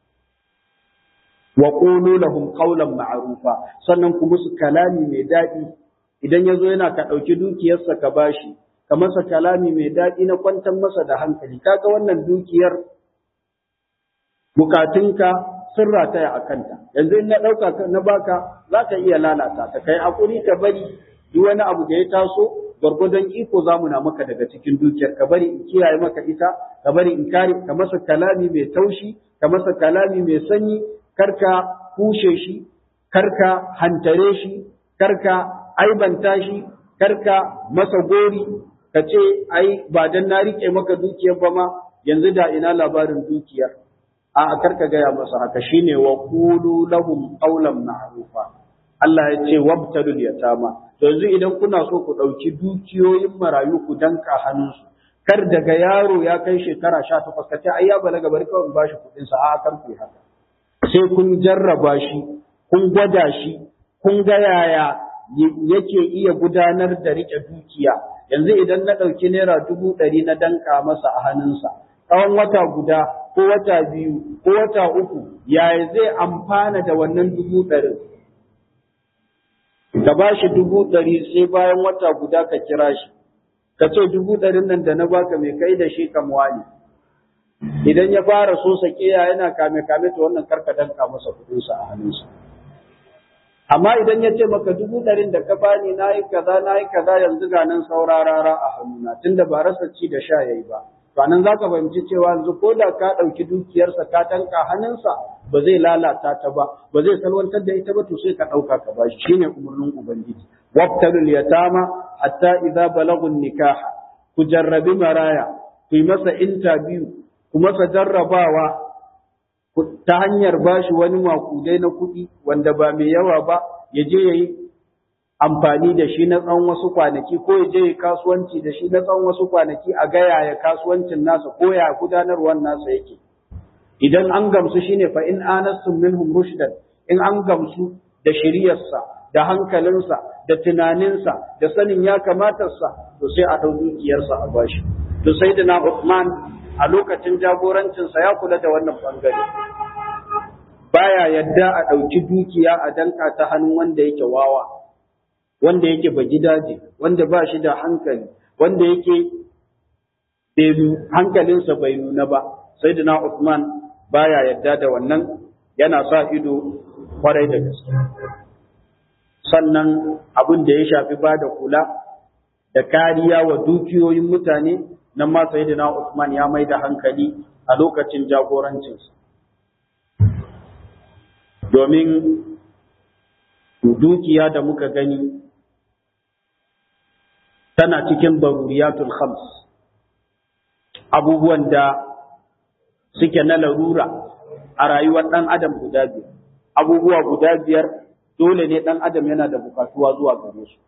wa qulu lahum qawlan ma'rufa sannan ku musu kalami mai daɗi idan yazo yana ka ɗauki dukiyarsa ka bashi ka masa kalami mai daɗi na kwantar masa da hankali kaga wannan dukiyar bukatunka sun rataya a kanta yanzu in na ɗauka na baka za ka iya lalata ta kai hakuri ka bari duk wani abu da ya taso gwargwadon iko za mu na maka daga cikin dukiyar ka bari in kiyaye maka ita ka bari in kare ka masa kalami mai taushi ka masa kalami mai sanyi karka kushe shi karka hantare shi karka aibanta shi karka masa gori ka ce ai ba dan na rike maka dukiyar ba ma yanzu da ina labarin dukiyar a karka gaya masa haka shine wa qulu lahum qawlan ma'rufa Allah ya ce wabtalul yatama to yanzu idan kuna so ku dauki dukiyoyin marayu ku danka hannunsu kar daga yaro ya kai shekara 18 ka ce ai ya balaga bari kawai in bashi kuɗin sa a kar ku haka sai kun jarraba shi kun gwada shi kun ga yaya yake iya gudanar da rike dukiya yanzu idan na ɗauki naira dubu ɗari na danka masa a hannunsa tsawon wata guda ko wata biyu ko wata uku yaya zai amfana da wannan dubu ɗarin ka ba shi dubu ɗari sai bayan wata guda ka kira shi ka ce dubu ɗarin nan da na baka mai kai da shi kamuwa ne idan ya fara so sakiya yana kame kame to wannan karka danka masa kuɗinsa a hannunsa amma idan ya ce maka dubu ɗarin da ka bani na yi kaza na yi kaza yanzu ga nan saurarara a hannuna tunda ba rasa ci da sha yayi ba to nan za ka fahimci cewa yanzu ko da ka ɗauki dukiyarsa ka tanka hannunsa ba zai lalata ta ba ba zai salwantar da ita ba to sai ka ɗauka ka bashi shine umarnin ubangiji wabtalul yatama hatta idza balagun nikaha ku jarrabi maraya ku yi masa interview ku masa jarrabawa ta hanyar bashi wani makudai na kuɗi wanda ba mai yawa ba ya je ya yi amfani da shi na tsawon wasu kwanaki ko ya je ya kasuwanci da shi na tsawon wasu kwanaki a gaya ya kasuwancin nasa ko ya gudanarwar nasa yake idan an gamsu shine fa in anastum minhum rushdan in an gamsu da shiriyarsa da hankalinsa da tunaninsa da sanin ya kamatarsa to sai a ɗau dukiyarsa a bashi to sai da na Uthman a lokacin jagorancinsa ya kula da wannan bangare baya yadda a ɗauki dukiya a danka ta hannun wanda yake wawa wanda yake ba gidaje wanda ba shi da hankali wanda yake hankalinsa bai nuna ba sai da na Uthman baya yadda da wannan yana sa ido kwarai da gaske sannan abin da ya shafi ba da kula da kariya wa dukiyoyin mutane nan ma sayyidina Usman ya mai da hankali a lokacin jagorancinsa. Domin dukiya da muka gani tana cikin baruriyatul khams abubuwan da suke na larura a rayuwar ɗan adam guda biyar. Abubuwa guda biyar dole ne ɗan adam yana da bukatuwa zuwa gare su.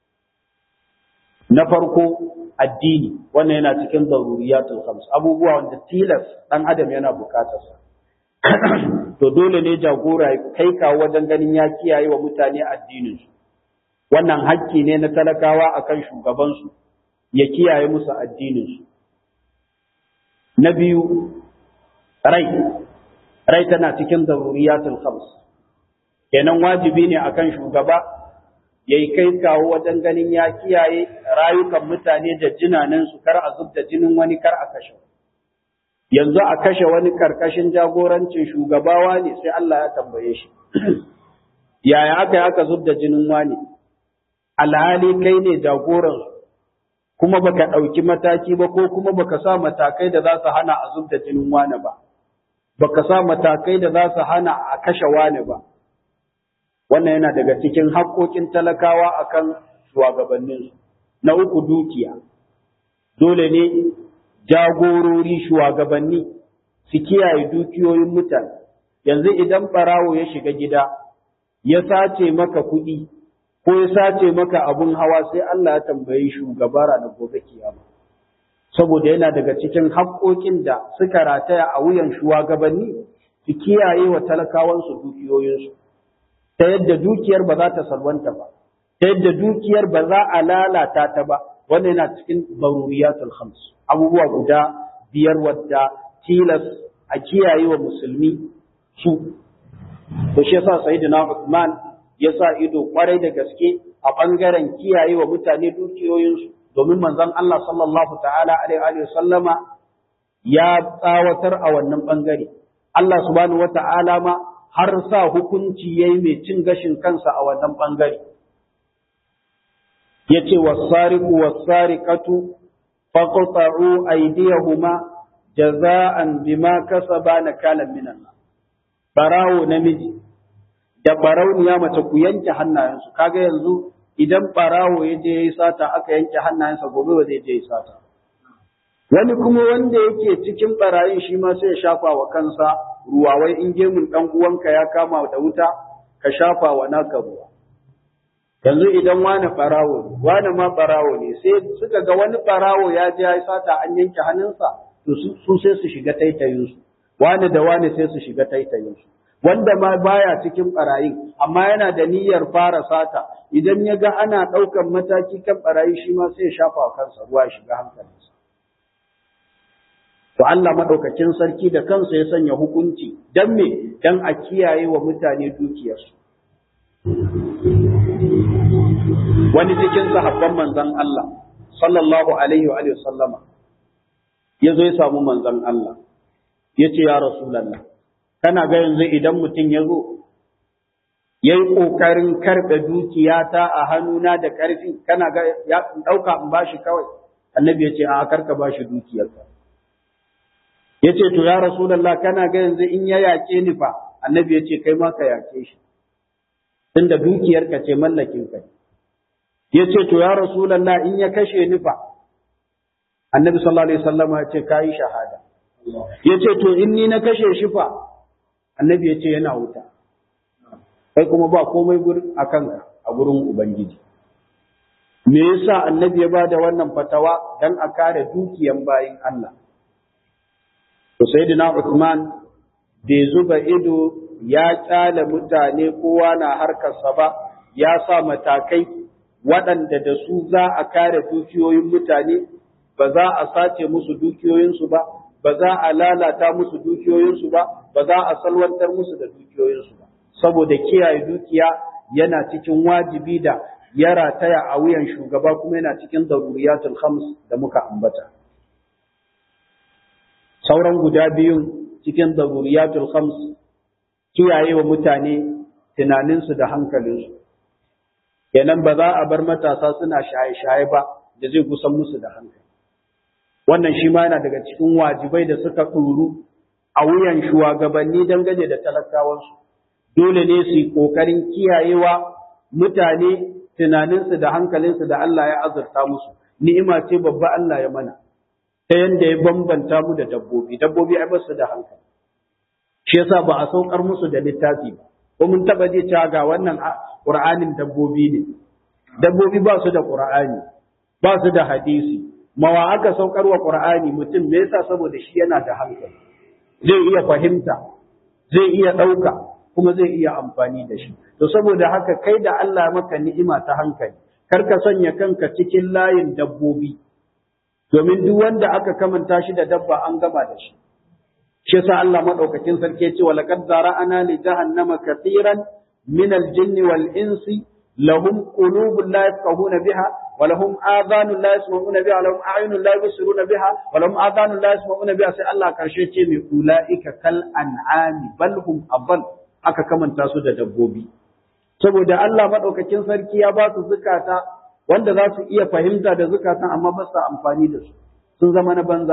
Na farko addini wannan yana cikin daruriyatul khams abubuwa wanda tilas dan adam yana bukatar sa to dole ne jagora ya kai ka wajen ganin ya kiyaye wa mutane addinin su wannan hakki ne na talakawa akan shugaban su ya kiyaye musu addinin su na biyu rai rai tana cikin daruriyatul khams kenan wajibi ne akan shugaba ya yi kai kawo wajen ganin ya kiyaye rayukan mutane da jinanensu kar a zub da jinin wani kar a kashe yanzu a kashe wani karkashin jagorancin shugabawa ne sai Allah ya tambaye shi yaya aka yi aka zub da jinin wani alhali kai ne jagoran kuma baka ɗauki mataki ba ko kuma baka sa matakai da za su hana a zub da jinin wani ba baka sa matakai da za su hana a kashe wani ba wannan yana daga cikin haƙoƙin talakawa akan shugabanninsu na uku dukiya dole ne jagorori shugabanni su kiyaye dukiyoyin mutane yanzu idan ɓarawo ya shiga gida ya sace maka kuɗi ko ya sace maka abun hawa sai Allah ya tambayi shugaba da gobe kiyama saboda yana daga cikin haƙoƙin da suka rataya a wuyan shugabanni su kiyaye wa talakawansu dukiyoyinsu ta yadda dukiyar ba za ta salwanta ba ta yadda dukiyar ba za a lalata ta ba wannan yana cikin daruriyatul khams abubuwa guda biyar wadda tilas a kiyaye wa musulmi su to shi yasa sayyidina Uthman ya sa ido kwarai da gaske a bangaren kiyaye wa mutane dukiyoyinsu domin manzon Allah sallallahu ta'ala alaihi wa sallama ya tsawatar a wannan bangare Allah subhanahu wata'ala ma har sa hukunci yayi mai cin gashin kansa a wannan bangare yace was-sariqu was-sariqatu faqta'u aydiyahuma jaza'an bima kasaba nakalan minan barawo namiji da barauniya mace ku yanke hannayensu kaga yanzu idan barawo ya je yayi sata aka yanke hannayensa gobe ba zai je yayi sata wani kuma wanda yake cikin barayin shi ma sai ya shafa wa kansa ruwa wai in gemun dan uwanka ya kama da wuta ka shafa wa naka ruwa yanzu idan wani barawo ne wani ma barawo ne sai suka ga wani barawo ya je yayi sata an yanke hannunsa to su sai su shiga taitayinsu wani da wani sai su shiga taitayinsu wanda ma baya cikin barayin amma yana da niyyar fara sata idan ya ga ana ɗaukan mataki kan barayi shi ma sai ya shafa wa kansa ruwa ya shiga hankalinsa to Allah madaukakin sarki da kansa ya sanya hukunci dan me dan a kiyaye wa mutane dukiyarsu wani cikin sahabban manzon Allah sallallahu alaihi wa sallama ya zo ya samu manzon Allah ya ce ya rasulallah kana ga yanzu idan mutum ya zo ya yi ƙoƙarin karɓe dukiyata a hannuna da ƙarfi kana ga ya ɗauka in bashi kawai annabi ya ce a karka bashi dukiyarka ya ce to ya rasulallah kana ga yanzu in ya yaƙe ni fa annabi ya ce kai ma ka yaƙe shi tunda dukiyarka ce mallakin ka ya ce to ya rasulallah in ya kashe ni fa annabi sallallahu alaihi wasallam ya ce kai shahada ya ce to in ni na kashe shi fa annabi ya ce yana wuta kai kuma ba komai gurin a kanka a gurin ubangiji me yasa annabi ya ba da wannan fatawa dan a kare dukiyan bayin Allah to sayyidina Uthman bai zuba ido ya kyale mutane kowa na harkarsa ba ya sa matakai waɗanda da su za a kare dukiyoyin mutane ba za a sace musu dukiyoyinsu ba ba za a lalata musu dukiyoyinsu ba ba za a salwantar musu da dukiyoyinsu ba saboda kiyaye dukiya yana cikin wajibi da ya rataya a wuyan shugaba kuma yana cikin daruriyatul khams da muka ambata sauran guda biyun cikin daruriyatul khams kiyaye wa mutane tunaninsu da hankalinsu kenan ba za a bar matasa suna shaye-shaye ba da zai kusan musu da hankali wannan shi ma yana daga cikin wajibai da suka ɗuru a wuyan shugabanni dangane da talakawansu dole ne su yi ƙoƙarin kiyayewa mutane tunaninsu da hankalinsu da Allah ya azurta musu ni'ima ce babba Allah ya mana ta yanda ya bambanta mu da dabbobi dabbobi ai basu da hankali shi yasa ba a saukar musu da littafi ba ko mun taba je cewa ga wannan Qur'anin dabbobi ne dabbobi ba su da Qur'ani ba su da hadisi mawa aka saukar wa Qur'ani mutum me yasa saboda shi yana da hankali zai iya fahimta zai iya ɗauka kuma zai iya amfani da shi to saboda haka kai da Allah maka ni'ima ta hankali kar ka sanya kanka cikin layin dabbobi domin duk wanda aka kamanta shi da dabba an gama da shi shi yasa Allah madaukakin sarki ya ce wa laqad zara'ana li jahannama katiran min al-jinni wal insi lahum qulubun la yafqahuna biha ولهم آذان لا يسمعون بها ولهم أعين لا يبصرون بها ولهم آذان لا يسمعون بها sai Allah karshe ce mai ulaika kal an'ami bal hum adall aka kamanta su da dabbobi saboda Allah maɗaukakin sarki ya ba su zukata wanda za su iya fahimta da zukatan amma ba su amfani da su sun zama na banza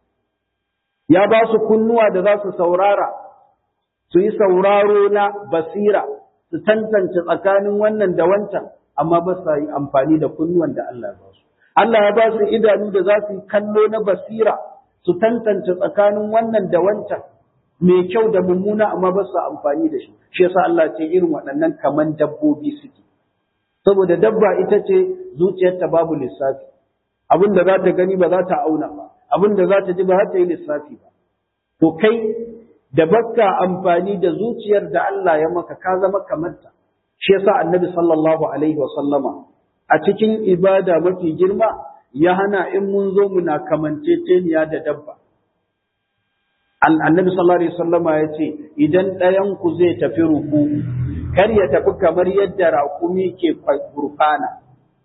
ya ba su kunnuwa da za su saurara su yi sauraro na basira su tantance tsakanin wannan da wancan amma ba su yi amfani da kunnuwan da Allah ya ba su Allah ya ba su idanu da za su yi kallo na basira su tantance tsakanin wannan da wancan mai kyau da mummuna amma ba su amfani da shi shi yasa Allah ce irin waɗannan kaman dabbobi suke saboda dabba ita ce zuciyarta babu lissafi abin da za ta gani ba za ta auna ba abin da za ta ji ba za ta yi lissafi ba to kai da bakka amfani da zuciyar da Allah ya maka ka zama kamar ta shi yasa annabi sallallahu alaihi wa sallama a cikin ibada mafi girma ya hana in mun zo muna kamanceceniya da dabba annabi sallallahu alaihi wasallama ya ce idan ɗayan ku zai tafi ruku kar ya tafi kamar yadda raƙumi ke gurfana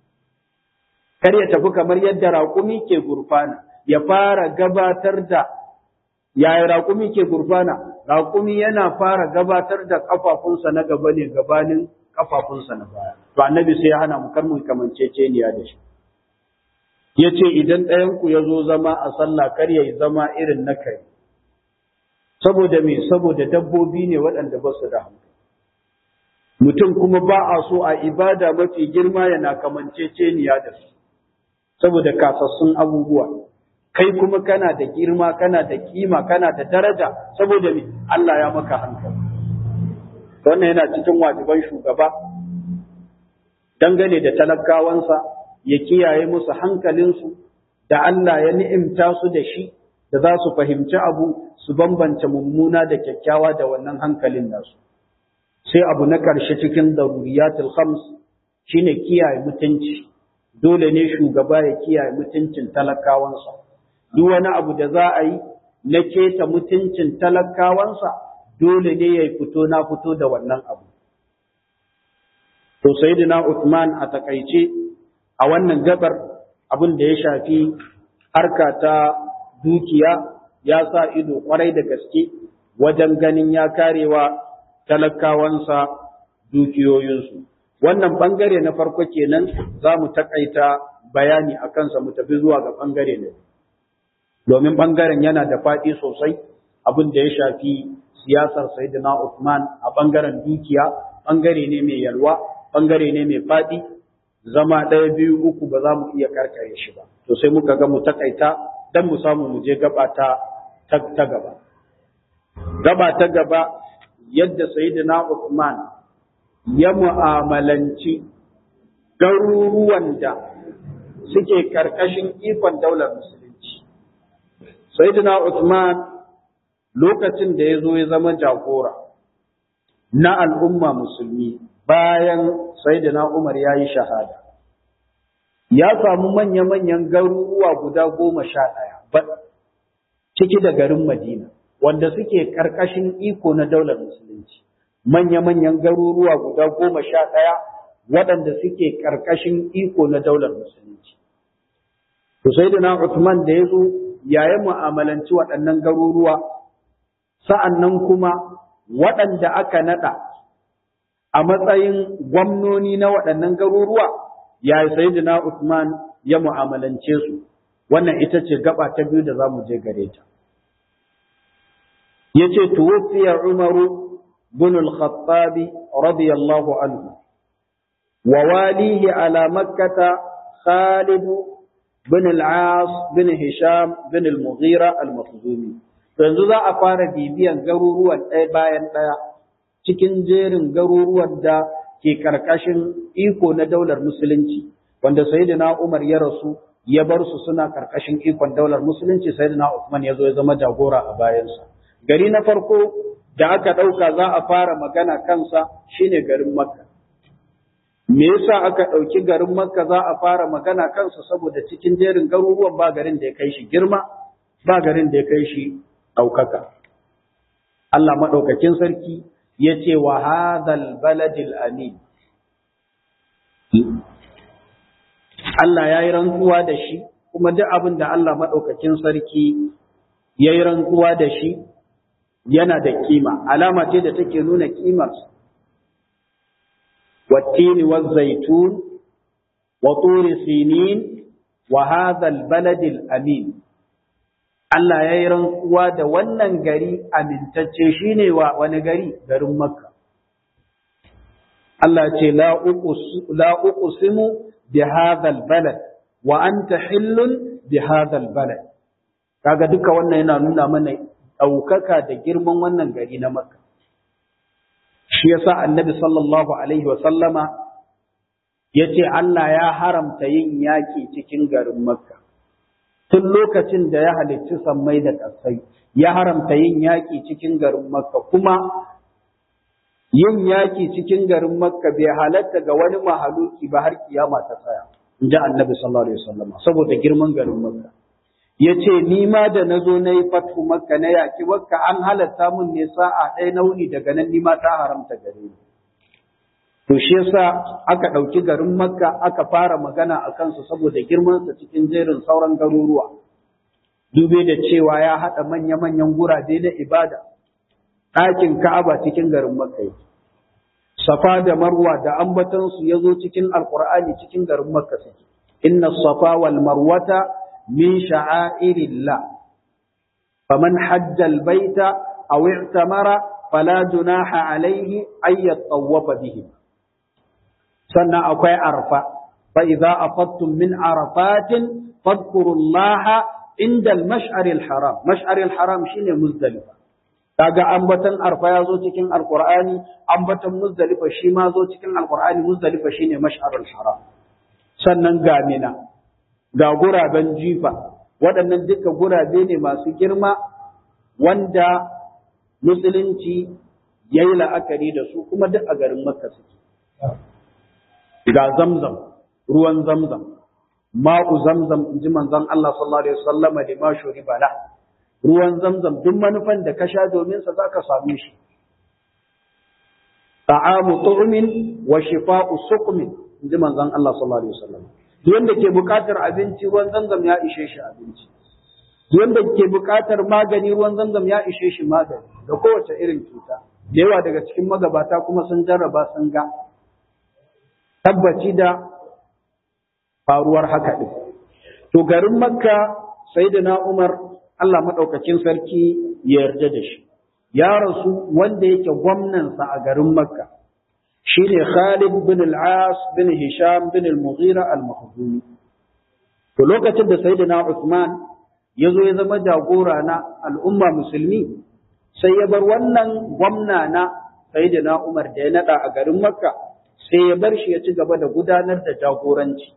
kar ya tafi kamar yadda raƙumi ke gurfana ya fara gabatar da yaya raƙumi ke gurfana raƙumi yana fara gabatar da ƙafafunsa na gaba ne gabanin ƙafafunsa na baya to annabi sai ya hana mu kar mu kamanceceniya da shi ya ce idan ɗayan ku ya zo zama a sallah kar ya yi zama irin na kai saboda me saboda dabbobi ne waɗanda ba su da hankali mutum kuma ba a so a ibada mafi girma yana kamanceceniya da su saboda kasassun abubuwa kai kuma kana da girma kana da kima kana da daraja saboda me Allah ya maka hankali wannan yana cikin wajiban shugaba dangane da talakawansa ya kiyaye musu hankalinsu da Allah ya ni'imta su da shi da za su fahimci abu su bambance mummuna da kyakkyawa da wannan hankalin nasu sai abu na ƙarshe cikin daruriyatul khams shine kiyaye mutunci dole ne shugaba ya kiyaye mutuncin talakawansa duk wani abu da za a yi na keta mutuncin talakawansa dole ne ya fito na fito da wannan abu to sayyidina Uthman a takaice a wannan gabar abin da ya shafi harka ta dukiya ya sa ido kwarai da gaske wajen ganin ya karewa talakawansa dukiyoyinsu. Wannan ɓangare na farko kenan za mu taƙaita bayani a kansa mu tafi zuwa ga ɓangare na Domin ɓangaren yana da faɗi sosai abin da ya shafi siyasar Sayyidina Uthman a ɓangaren dukiya, ɓangare ne mai yalwa, ɓangare ne mai faɗi, zama ɗaya biyu uku ba za mu iya karkare shi ba. To sai muka ga mu taƙaita don mu samu mu je gaba ta ta gaba. Gaba ta gaba yadda Sayyidina Uthman ya mu'amalanci garuruwan da suke karkashin ikon daular musulunci. Sayyidina Uthman lokacin da ya zo ya zama jagora na al'umma musulmi bayan Sayyidina Umar ya yi shahada. Ya samu manya-manyan garuruwa guda goma sha ɗaya. ciki da garin Madina, wanda suke ƙarƙashin iko na daular Musulunci, manya-manyan garuruwa guda goma sha ɗaya waɗanda suke ƙarƙashin iko na daular Musulunci. To sai da na Uthman da ya zo yayin mu'amalanci waɗannan garuruwa, sa'an nan kuma waɗanda aka naɗa a matsayin gwamnoni na waɗannan garuruwa, yayi sai da na Uthman ya mu'amalance su. wannan ita ce gaba ta biyu da za mu je gare ta. Ya ce, Tuwufiya Umaru bin al-Khattabi radiyallahu anhu, wa walihi ala makkata Khalid bin al-As bin Hisham bin al-Mughira al-Makhzumi. Yanzu za a fara bibiyan garuruwan ɗaya bayan ɗaya cikin jerin garuruwan da ke ƙarƙashin iko na daular Musulunci, wanda Sayyidina Umar ya rasu ya bar su suna karkashin ikon daular musulunci sai da na Uthman ya zo ya zama jagora a bayansa. Gari na farko da aka ɗauka za a fara magana kansa shine garin Makka. Me yasa aka ɗauki garin Makka za a fara magana kansa saboda cikin jerin garuruwan ba garin da ya kai shi girma, ba garin da ya kai shi ɗaukaka. Allah maɗaukakin sarki ya ce wa hadhal baladil amin. Allah ya yi rantsuwa da shi, kuma duk abin da Allah maɗaukakin sarki ya yi rantsuwa da shi yana da kima, alama ce da take nuna kimarsa. والتين والزيتون وطور سينين وهذا البلد الأمين Allah ya yi rantsuwa da wannan gari amintacce shi ne wa wani gari garin Makka. Allah ce, La uqsimu bi hadhal balad wa anta hillun bi hadhal balad. Kaga duka wannan yana nuna mana ɗaukaka da girman wannan gari na Makka. Shi yasa annabi sallallahu Alaihi wasallama ya ce Allah ya haramta yin yaƙi cikin garin Makka. tun lokacin da ya halicci sammai da ƙasai ya haramta yin yaƙi cikin garin makka kuma yin yaƙi cikin garin makka bai halatta ga wani mahaluki ba har kiyama ta tsaya in ji annabi sallallahu alaihi wasallam saboda girman garin makka ya ce ni ma da na zo na yi fatu makka na yaƙi makka an halatta mun ne sa'a ɗaya na wuni daga nan ni ma ta haramta gare ni to shi yasa aka ɗauki garin makka aka fara magana a kansu saboda girmansa cikin jerin sauran garuruwa dube da cewa ya haɗa manya-manyan gurabe na ibada ɗakin ka'aba cikin garin makka yake safa da marwa da ambatansu ya zo cikin alkur'ani cikin garin makka suke inna safa wal marwata min sha'airillah faman hajja baita aw i'tamara fala junaha alayhi ay yatawafa bihim sannan akwai arfa fa idza afattum min arafatin fadhkurullaha inda al-mash'ar al-haram mash'ar al-haram shine muzdalifa kaga ambatan arfa ya zo cikin alqur'ani ambatan muzdalifa shi ma zo cikin alqur'ani muzdalifa shine mash'ar al-haram sannan ga mina ga guraben jifa waɗannan duka gurabe ne masu girma wanda musulunci yayi la'akari da su kuma duk a garin makka suke ga zamzam ruwan zamzam ma'u zamzam in ji manzon Allah sallallahu alaihi wasallama da ma shuri bala ruwan zamzam duk manufan da ka sha domin sa zaka same shi ta'amu tu'min wa shifa'u suqmin in ji manzon Allah sallallahu alaihi wasallam duk wanda ke buƙatar abinci ruwan zamzam ya ishe shi abinci duk wanda ke buƙatar magani ruwan zamzam ya ishe shi magani da kowace irin cuta da yawa daga cikin magabata kuma sun jarraba sun ga tabbaci da faruwar haka ɗin. To garin Makka sai da na Umar Allah maɗaukacin sarki ya yarda da shi. Ya rasu wanda yake gwamnansa a garin Makka shi ne Khalid bin al-As bin Hisham bin al-Mughira al-Makhzumi. To lokacin da Sayyidina Uthman ya zo ya zama jagora na al'umma musulmi sai ya bar wannan gwamna na Sayyidina Umar da ya naɗa a garin Makka sai ya bar shi ya ci gaba da gudanar da jagoranci.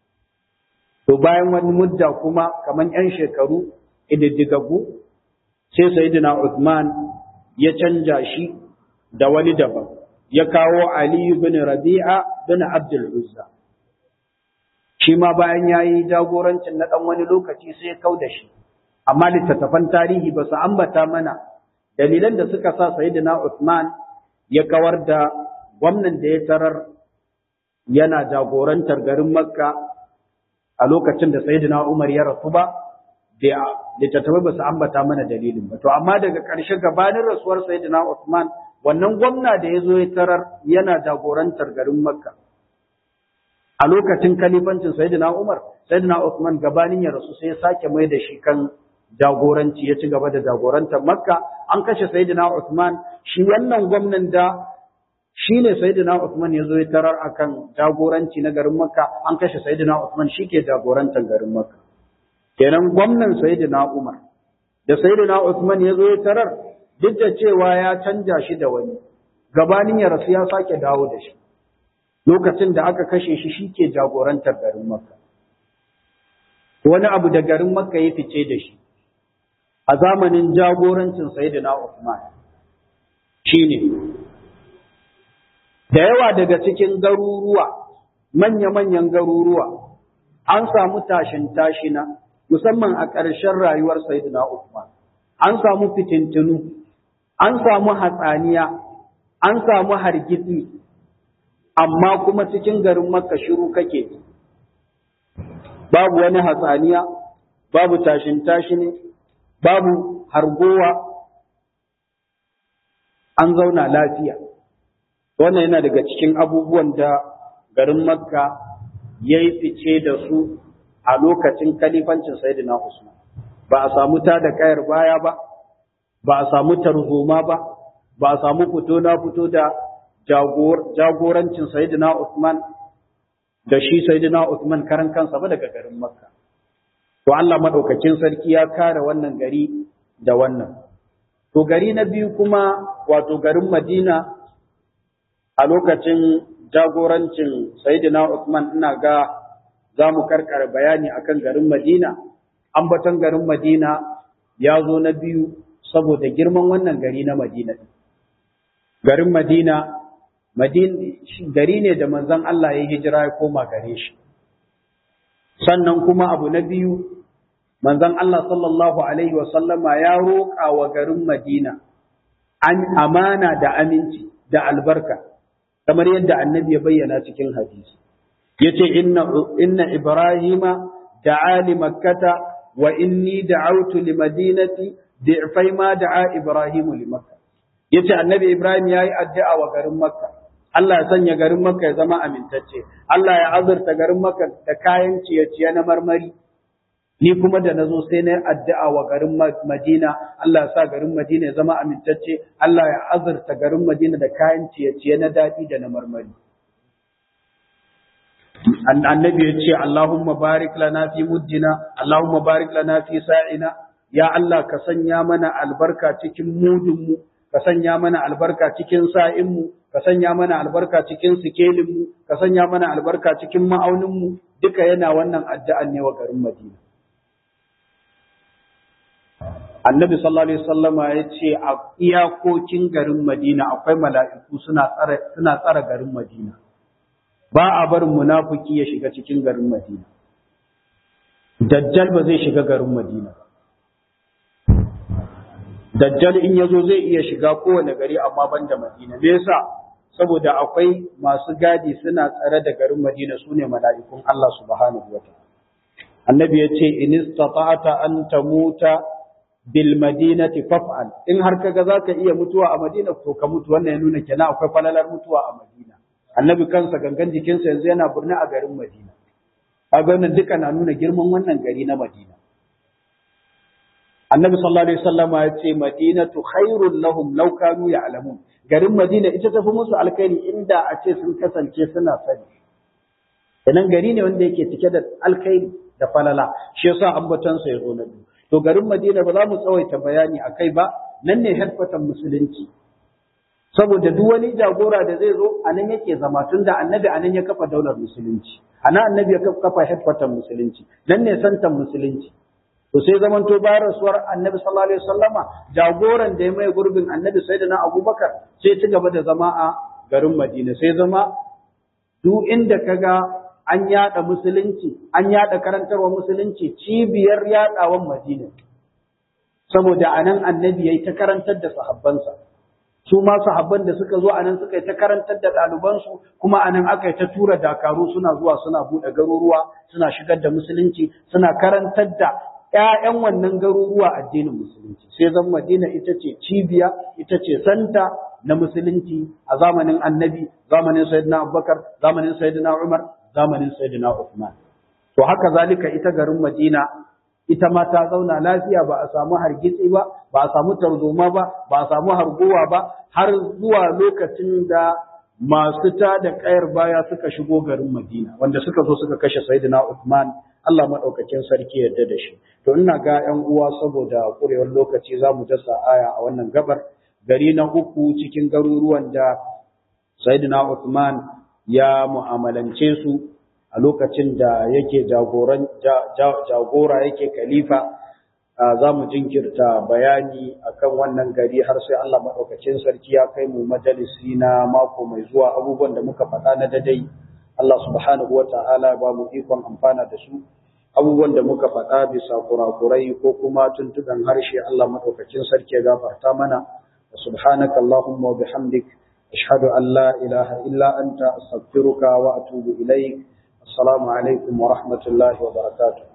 To bayan wani mudda kuma kamar ‘yan shekaru ididdigaggu sai Sayyidina Uthman ya canja shi da wani daban, ya kawo Aliyu bin Rabi'a bin Abdul Uzza. Shi ma bayan ya yi jagorancin na ɗan wani lokaci sai ya kau da shi, amma littattafan tarihi ba su ambata mana dalilan da suka sa Sayyidina Uthman ya kawar da gwamnan da ya tarar yana jagorantar garin Makka a lokacin da Sayyidina Umar ya rasu ba, da littattafai ba su ambata mana dalilin ba. To, amma daga ƙarshe gabanin rasuwar Sayyidina Uthman, wannan gwamna da ya zo ya tarar yana jagorantar garin Makka. A lokacin kalifancin Sayyidina Umar, Sayyidina Uthman gabanin ya rasu sai ya sake mai da shi kan jagoranci ya ci gaba da jagorantar Makka. An kashe Sayyidina Uthman, shi wannan gwamnan da shi ne Sayyidina Uthman ya zo ya tarar akan jagoranci na garin Makka an kashe Sayyidina Uthman shi ke jagorantar garin Makka kenan gwamnan Sayyidina Umar da Sayyidina Uthman ya zo ya tarar duk da cewa ya canja shi da wani gabanin ya rasu ya sake dawo da shi lokacin da aka kashe shi shi ke jagorantar garin Makka wani abu da garin Makka ya fice da shi a zamanin jagorancin Sayyidina Uthman shine da yawa daga cikin garuruwa manya-manyan garuruwa an samu tashin tashina musamman a ƙarshen rayuwar Sayyidina Uthman an samu fitintunu an samu hatsaniya an samu hargitsi amma kuma cikin garin Makka shiru kake babu wani hatsaniya babu tashin tashine babu hargowa an zauna lafiya wannan yana daga cikin abubuwan da garin makka ya yi fice da su a lokacin kalifancin sayyidina usman ba a samu ta da kayar baya ba ba a samu tarzoma ba ba a samu fito na fito da jagorancin sayyidina usman da shi sayyidina usman karan kansa ba daga garin makka to Allah madaukakin sarki ya kare wannan gari da wannan to gari na biyu kuma wato garin madina a lokacin jagorancin Sayyidina Uthman ina ga za mu karkara bayani akan garin Madina, ambaton garin Madina ya zo na biyu saboda girman wannan gari na Madina. Garin Madina, gari ne da manzon Allah ya hijira ya koma gare shi. Sannan kuma abu na biyu, manzon Allah sallallahu Alaihi wasallama ya roƙa wa garin Madina an amana da aminci da albarka. kamar yadda annabi ya bayyana cikin hadisi yace inna inna ibrahima da'a li makkata wa inni da'awtu li madinati di'fai ma da'a ibrahimu li makka yace annabi ibrahim yayi addu'a wa garin makka Allah ya sanya garin makka ya zama amintacce Allah ya azurta garin makka da kayan ciye-ciye na marmari ni kuma da nazo sai na addu'a wa garin Madina Allah ya sa garin Madina ya zama amintacce Allah ya azurta garin Madina da kayan ciye-ciye na daɗi da na marmari annabi ya ce Allahumma barik lana fi muddina Allahumma barik lana fi sa'ina ya Allah ka sanya mana albarka cikin mudunmu ka sanya mana albarka cikin sa'inmu ka sanya mana albarka cikin sikelinmu ka sanya mana albarka cikin ma'auninmu duka yana wannan addu'an ne wa garin Madina annabi sallallahu alaihi wasallama ya ce a iyakokin garin Madina akwai mala'iku suna tsara suna tsara garin Madina ba a barin munafiki ya shiga cikin garin Madina dajjal ba zai shiga garin Madina dajjal in yazo zai iya shiga kowane gari amma banda Madina me yasa saboda akwai masu gadi suna tsare da garin Madina sune mala'ikun Allah subhanahu wataala annabi ya ce in istata'ta an tamuta bil madinati faf'al in har kaga zaka iya mutuwa a Madina to ka mutu wannan ya nuna kenan akwai falalar mutuwa a Madina annabi kansa gangan jikinsa yanzu yana burni a garin Madina kaga wannan duka na nuna girman wannan gari na Madina annabi sallallahu alaihi wasallama ya ce madinatu khairul lahum law kanu ya'lamun garin Madina ita tafi musu alkhairi inda a ce sun kasance suna sani Idan gari ne wanda yake cike da alkhairi da falala shi yasa ambatansa ya zo na biyu to garin Madina ba za mu tsawaita bayani a kai ba nan ne headquarter musulunci saboda duk wani jagora da zai zo a nan yake zama tun da annabi a nan ya kafa daular musulunci a nan annabi ya kafa headquarter musulunci nan ne santan musulunci to sai zamanto bayan rasuwar annabi sallallahu alaihi wasallama jagoran da ya mai gurbin annabi sayyidina abubakar sai ci gaba da zama a garin Madina sai zama duk inda kaga an yada musulunci an yada karantarwa musulunci cibiyar yadawan madina saboda anan annabi yayi ta karantar da sahabbansa su ma sahabban da suka zo anan suka yi ta karantar da ɗalibansu kuma anan aka yi ta tura dakaru suna zuwa suna buɗe garuruwa suna shigar da musulunci suna karantar da ‘ya'yan wannan garuruwa addinin musulunci sai zan madina ita ce cibiya ita ce santa na musulunci a zamanin annabi zamanin sayyidina abubakar zamanin sayyidina umar zamanin Sayyidina Uthman. To haka zalika ita garin Madina ita ma ta zauna lafiya ba a samu hargitsi ba, ba a samu tarzoma ba, ba a samu harguwa ba, har zuwa lokacin da masu ta da kayar baya suka shigo garin Madina, wanda suka zo suka kashe Sayyidina Uthman, Allah maɗaukakin sarki yarda da shi. To ina ga ‘yan uwa saboda ƙurewar lokaci za mu dasa aya a wannan gabar, gari na uku cikin garuruwan da Sayyidina Uthman ya mu'amalance su a lokacin da yake jagora yake khalifa za mu jinkirta bayani akan wannan gari har sai Allah maɗaukacin sarki ya kai mu majalisi na mako mai zuwa abubuwan da muka faɗa na dadai Allah subhanahu wa ta'ala ba mu ikon amfana da su abubuwan da muka faɗa bisa kurakurai ko kuma tuntuɓen harshe Allah maɗaukacin sarki ya gafarta mana subhanaka Allahumma wa bihamdik أشهد أن لا إله إلا أنت أستغفرك وأتوب إليك السلام عليكم ورحمة الله وبركاته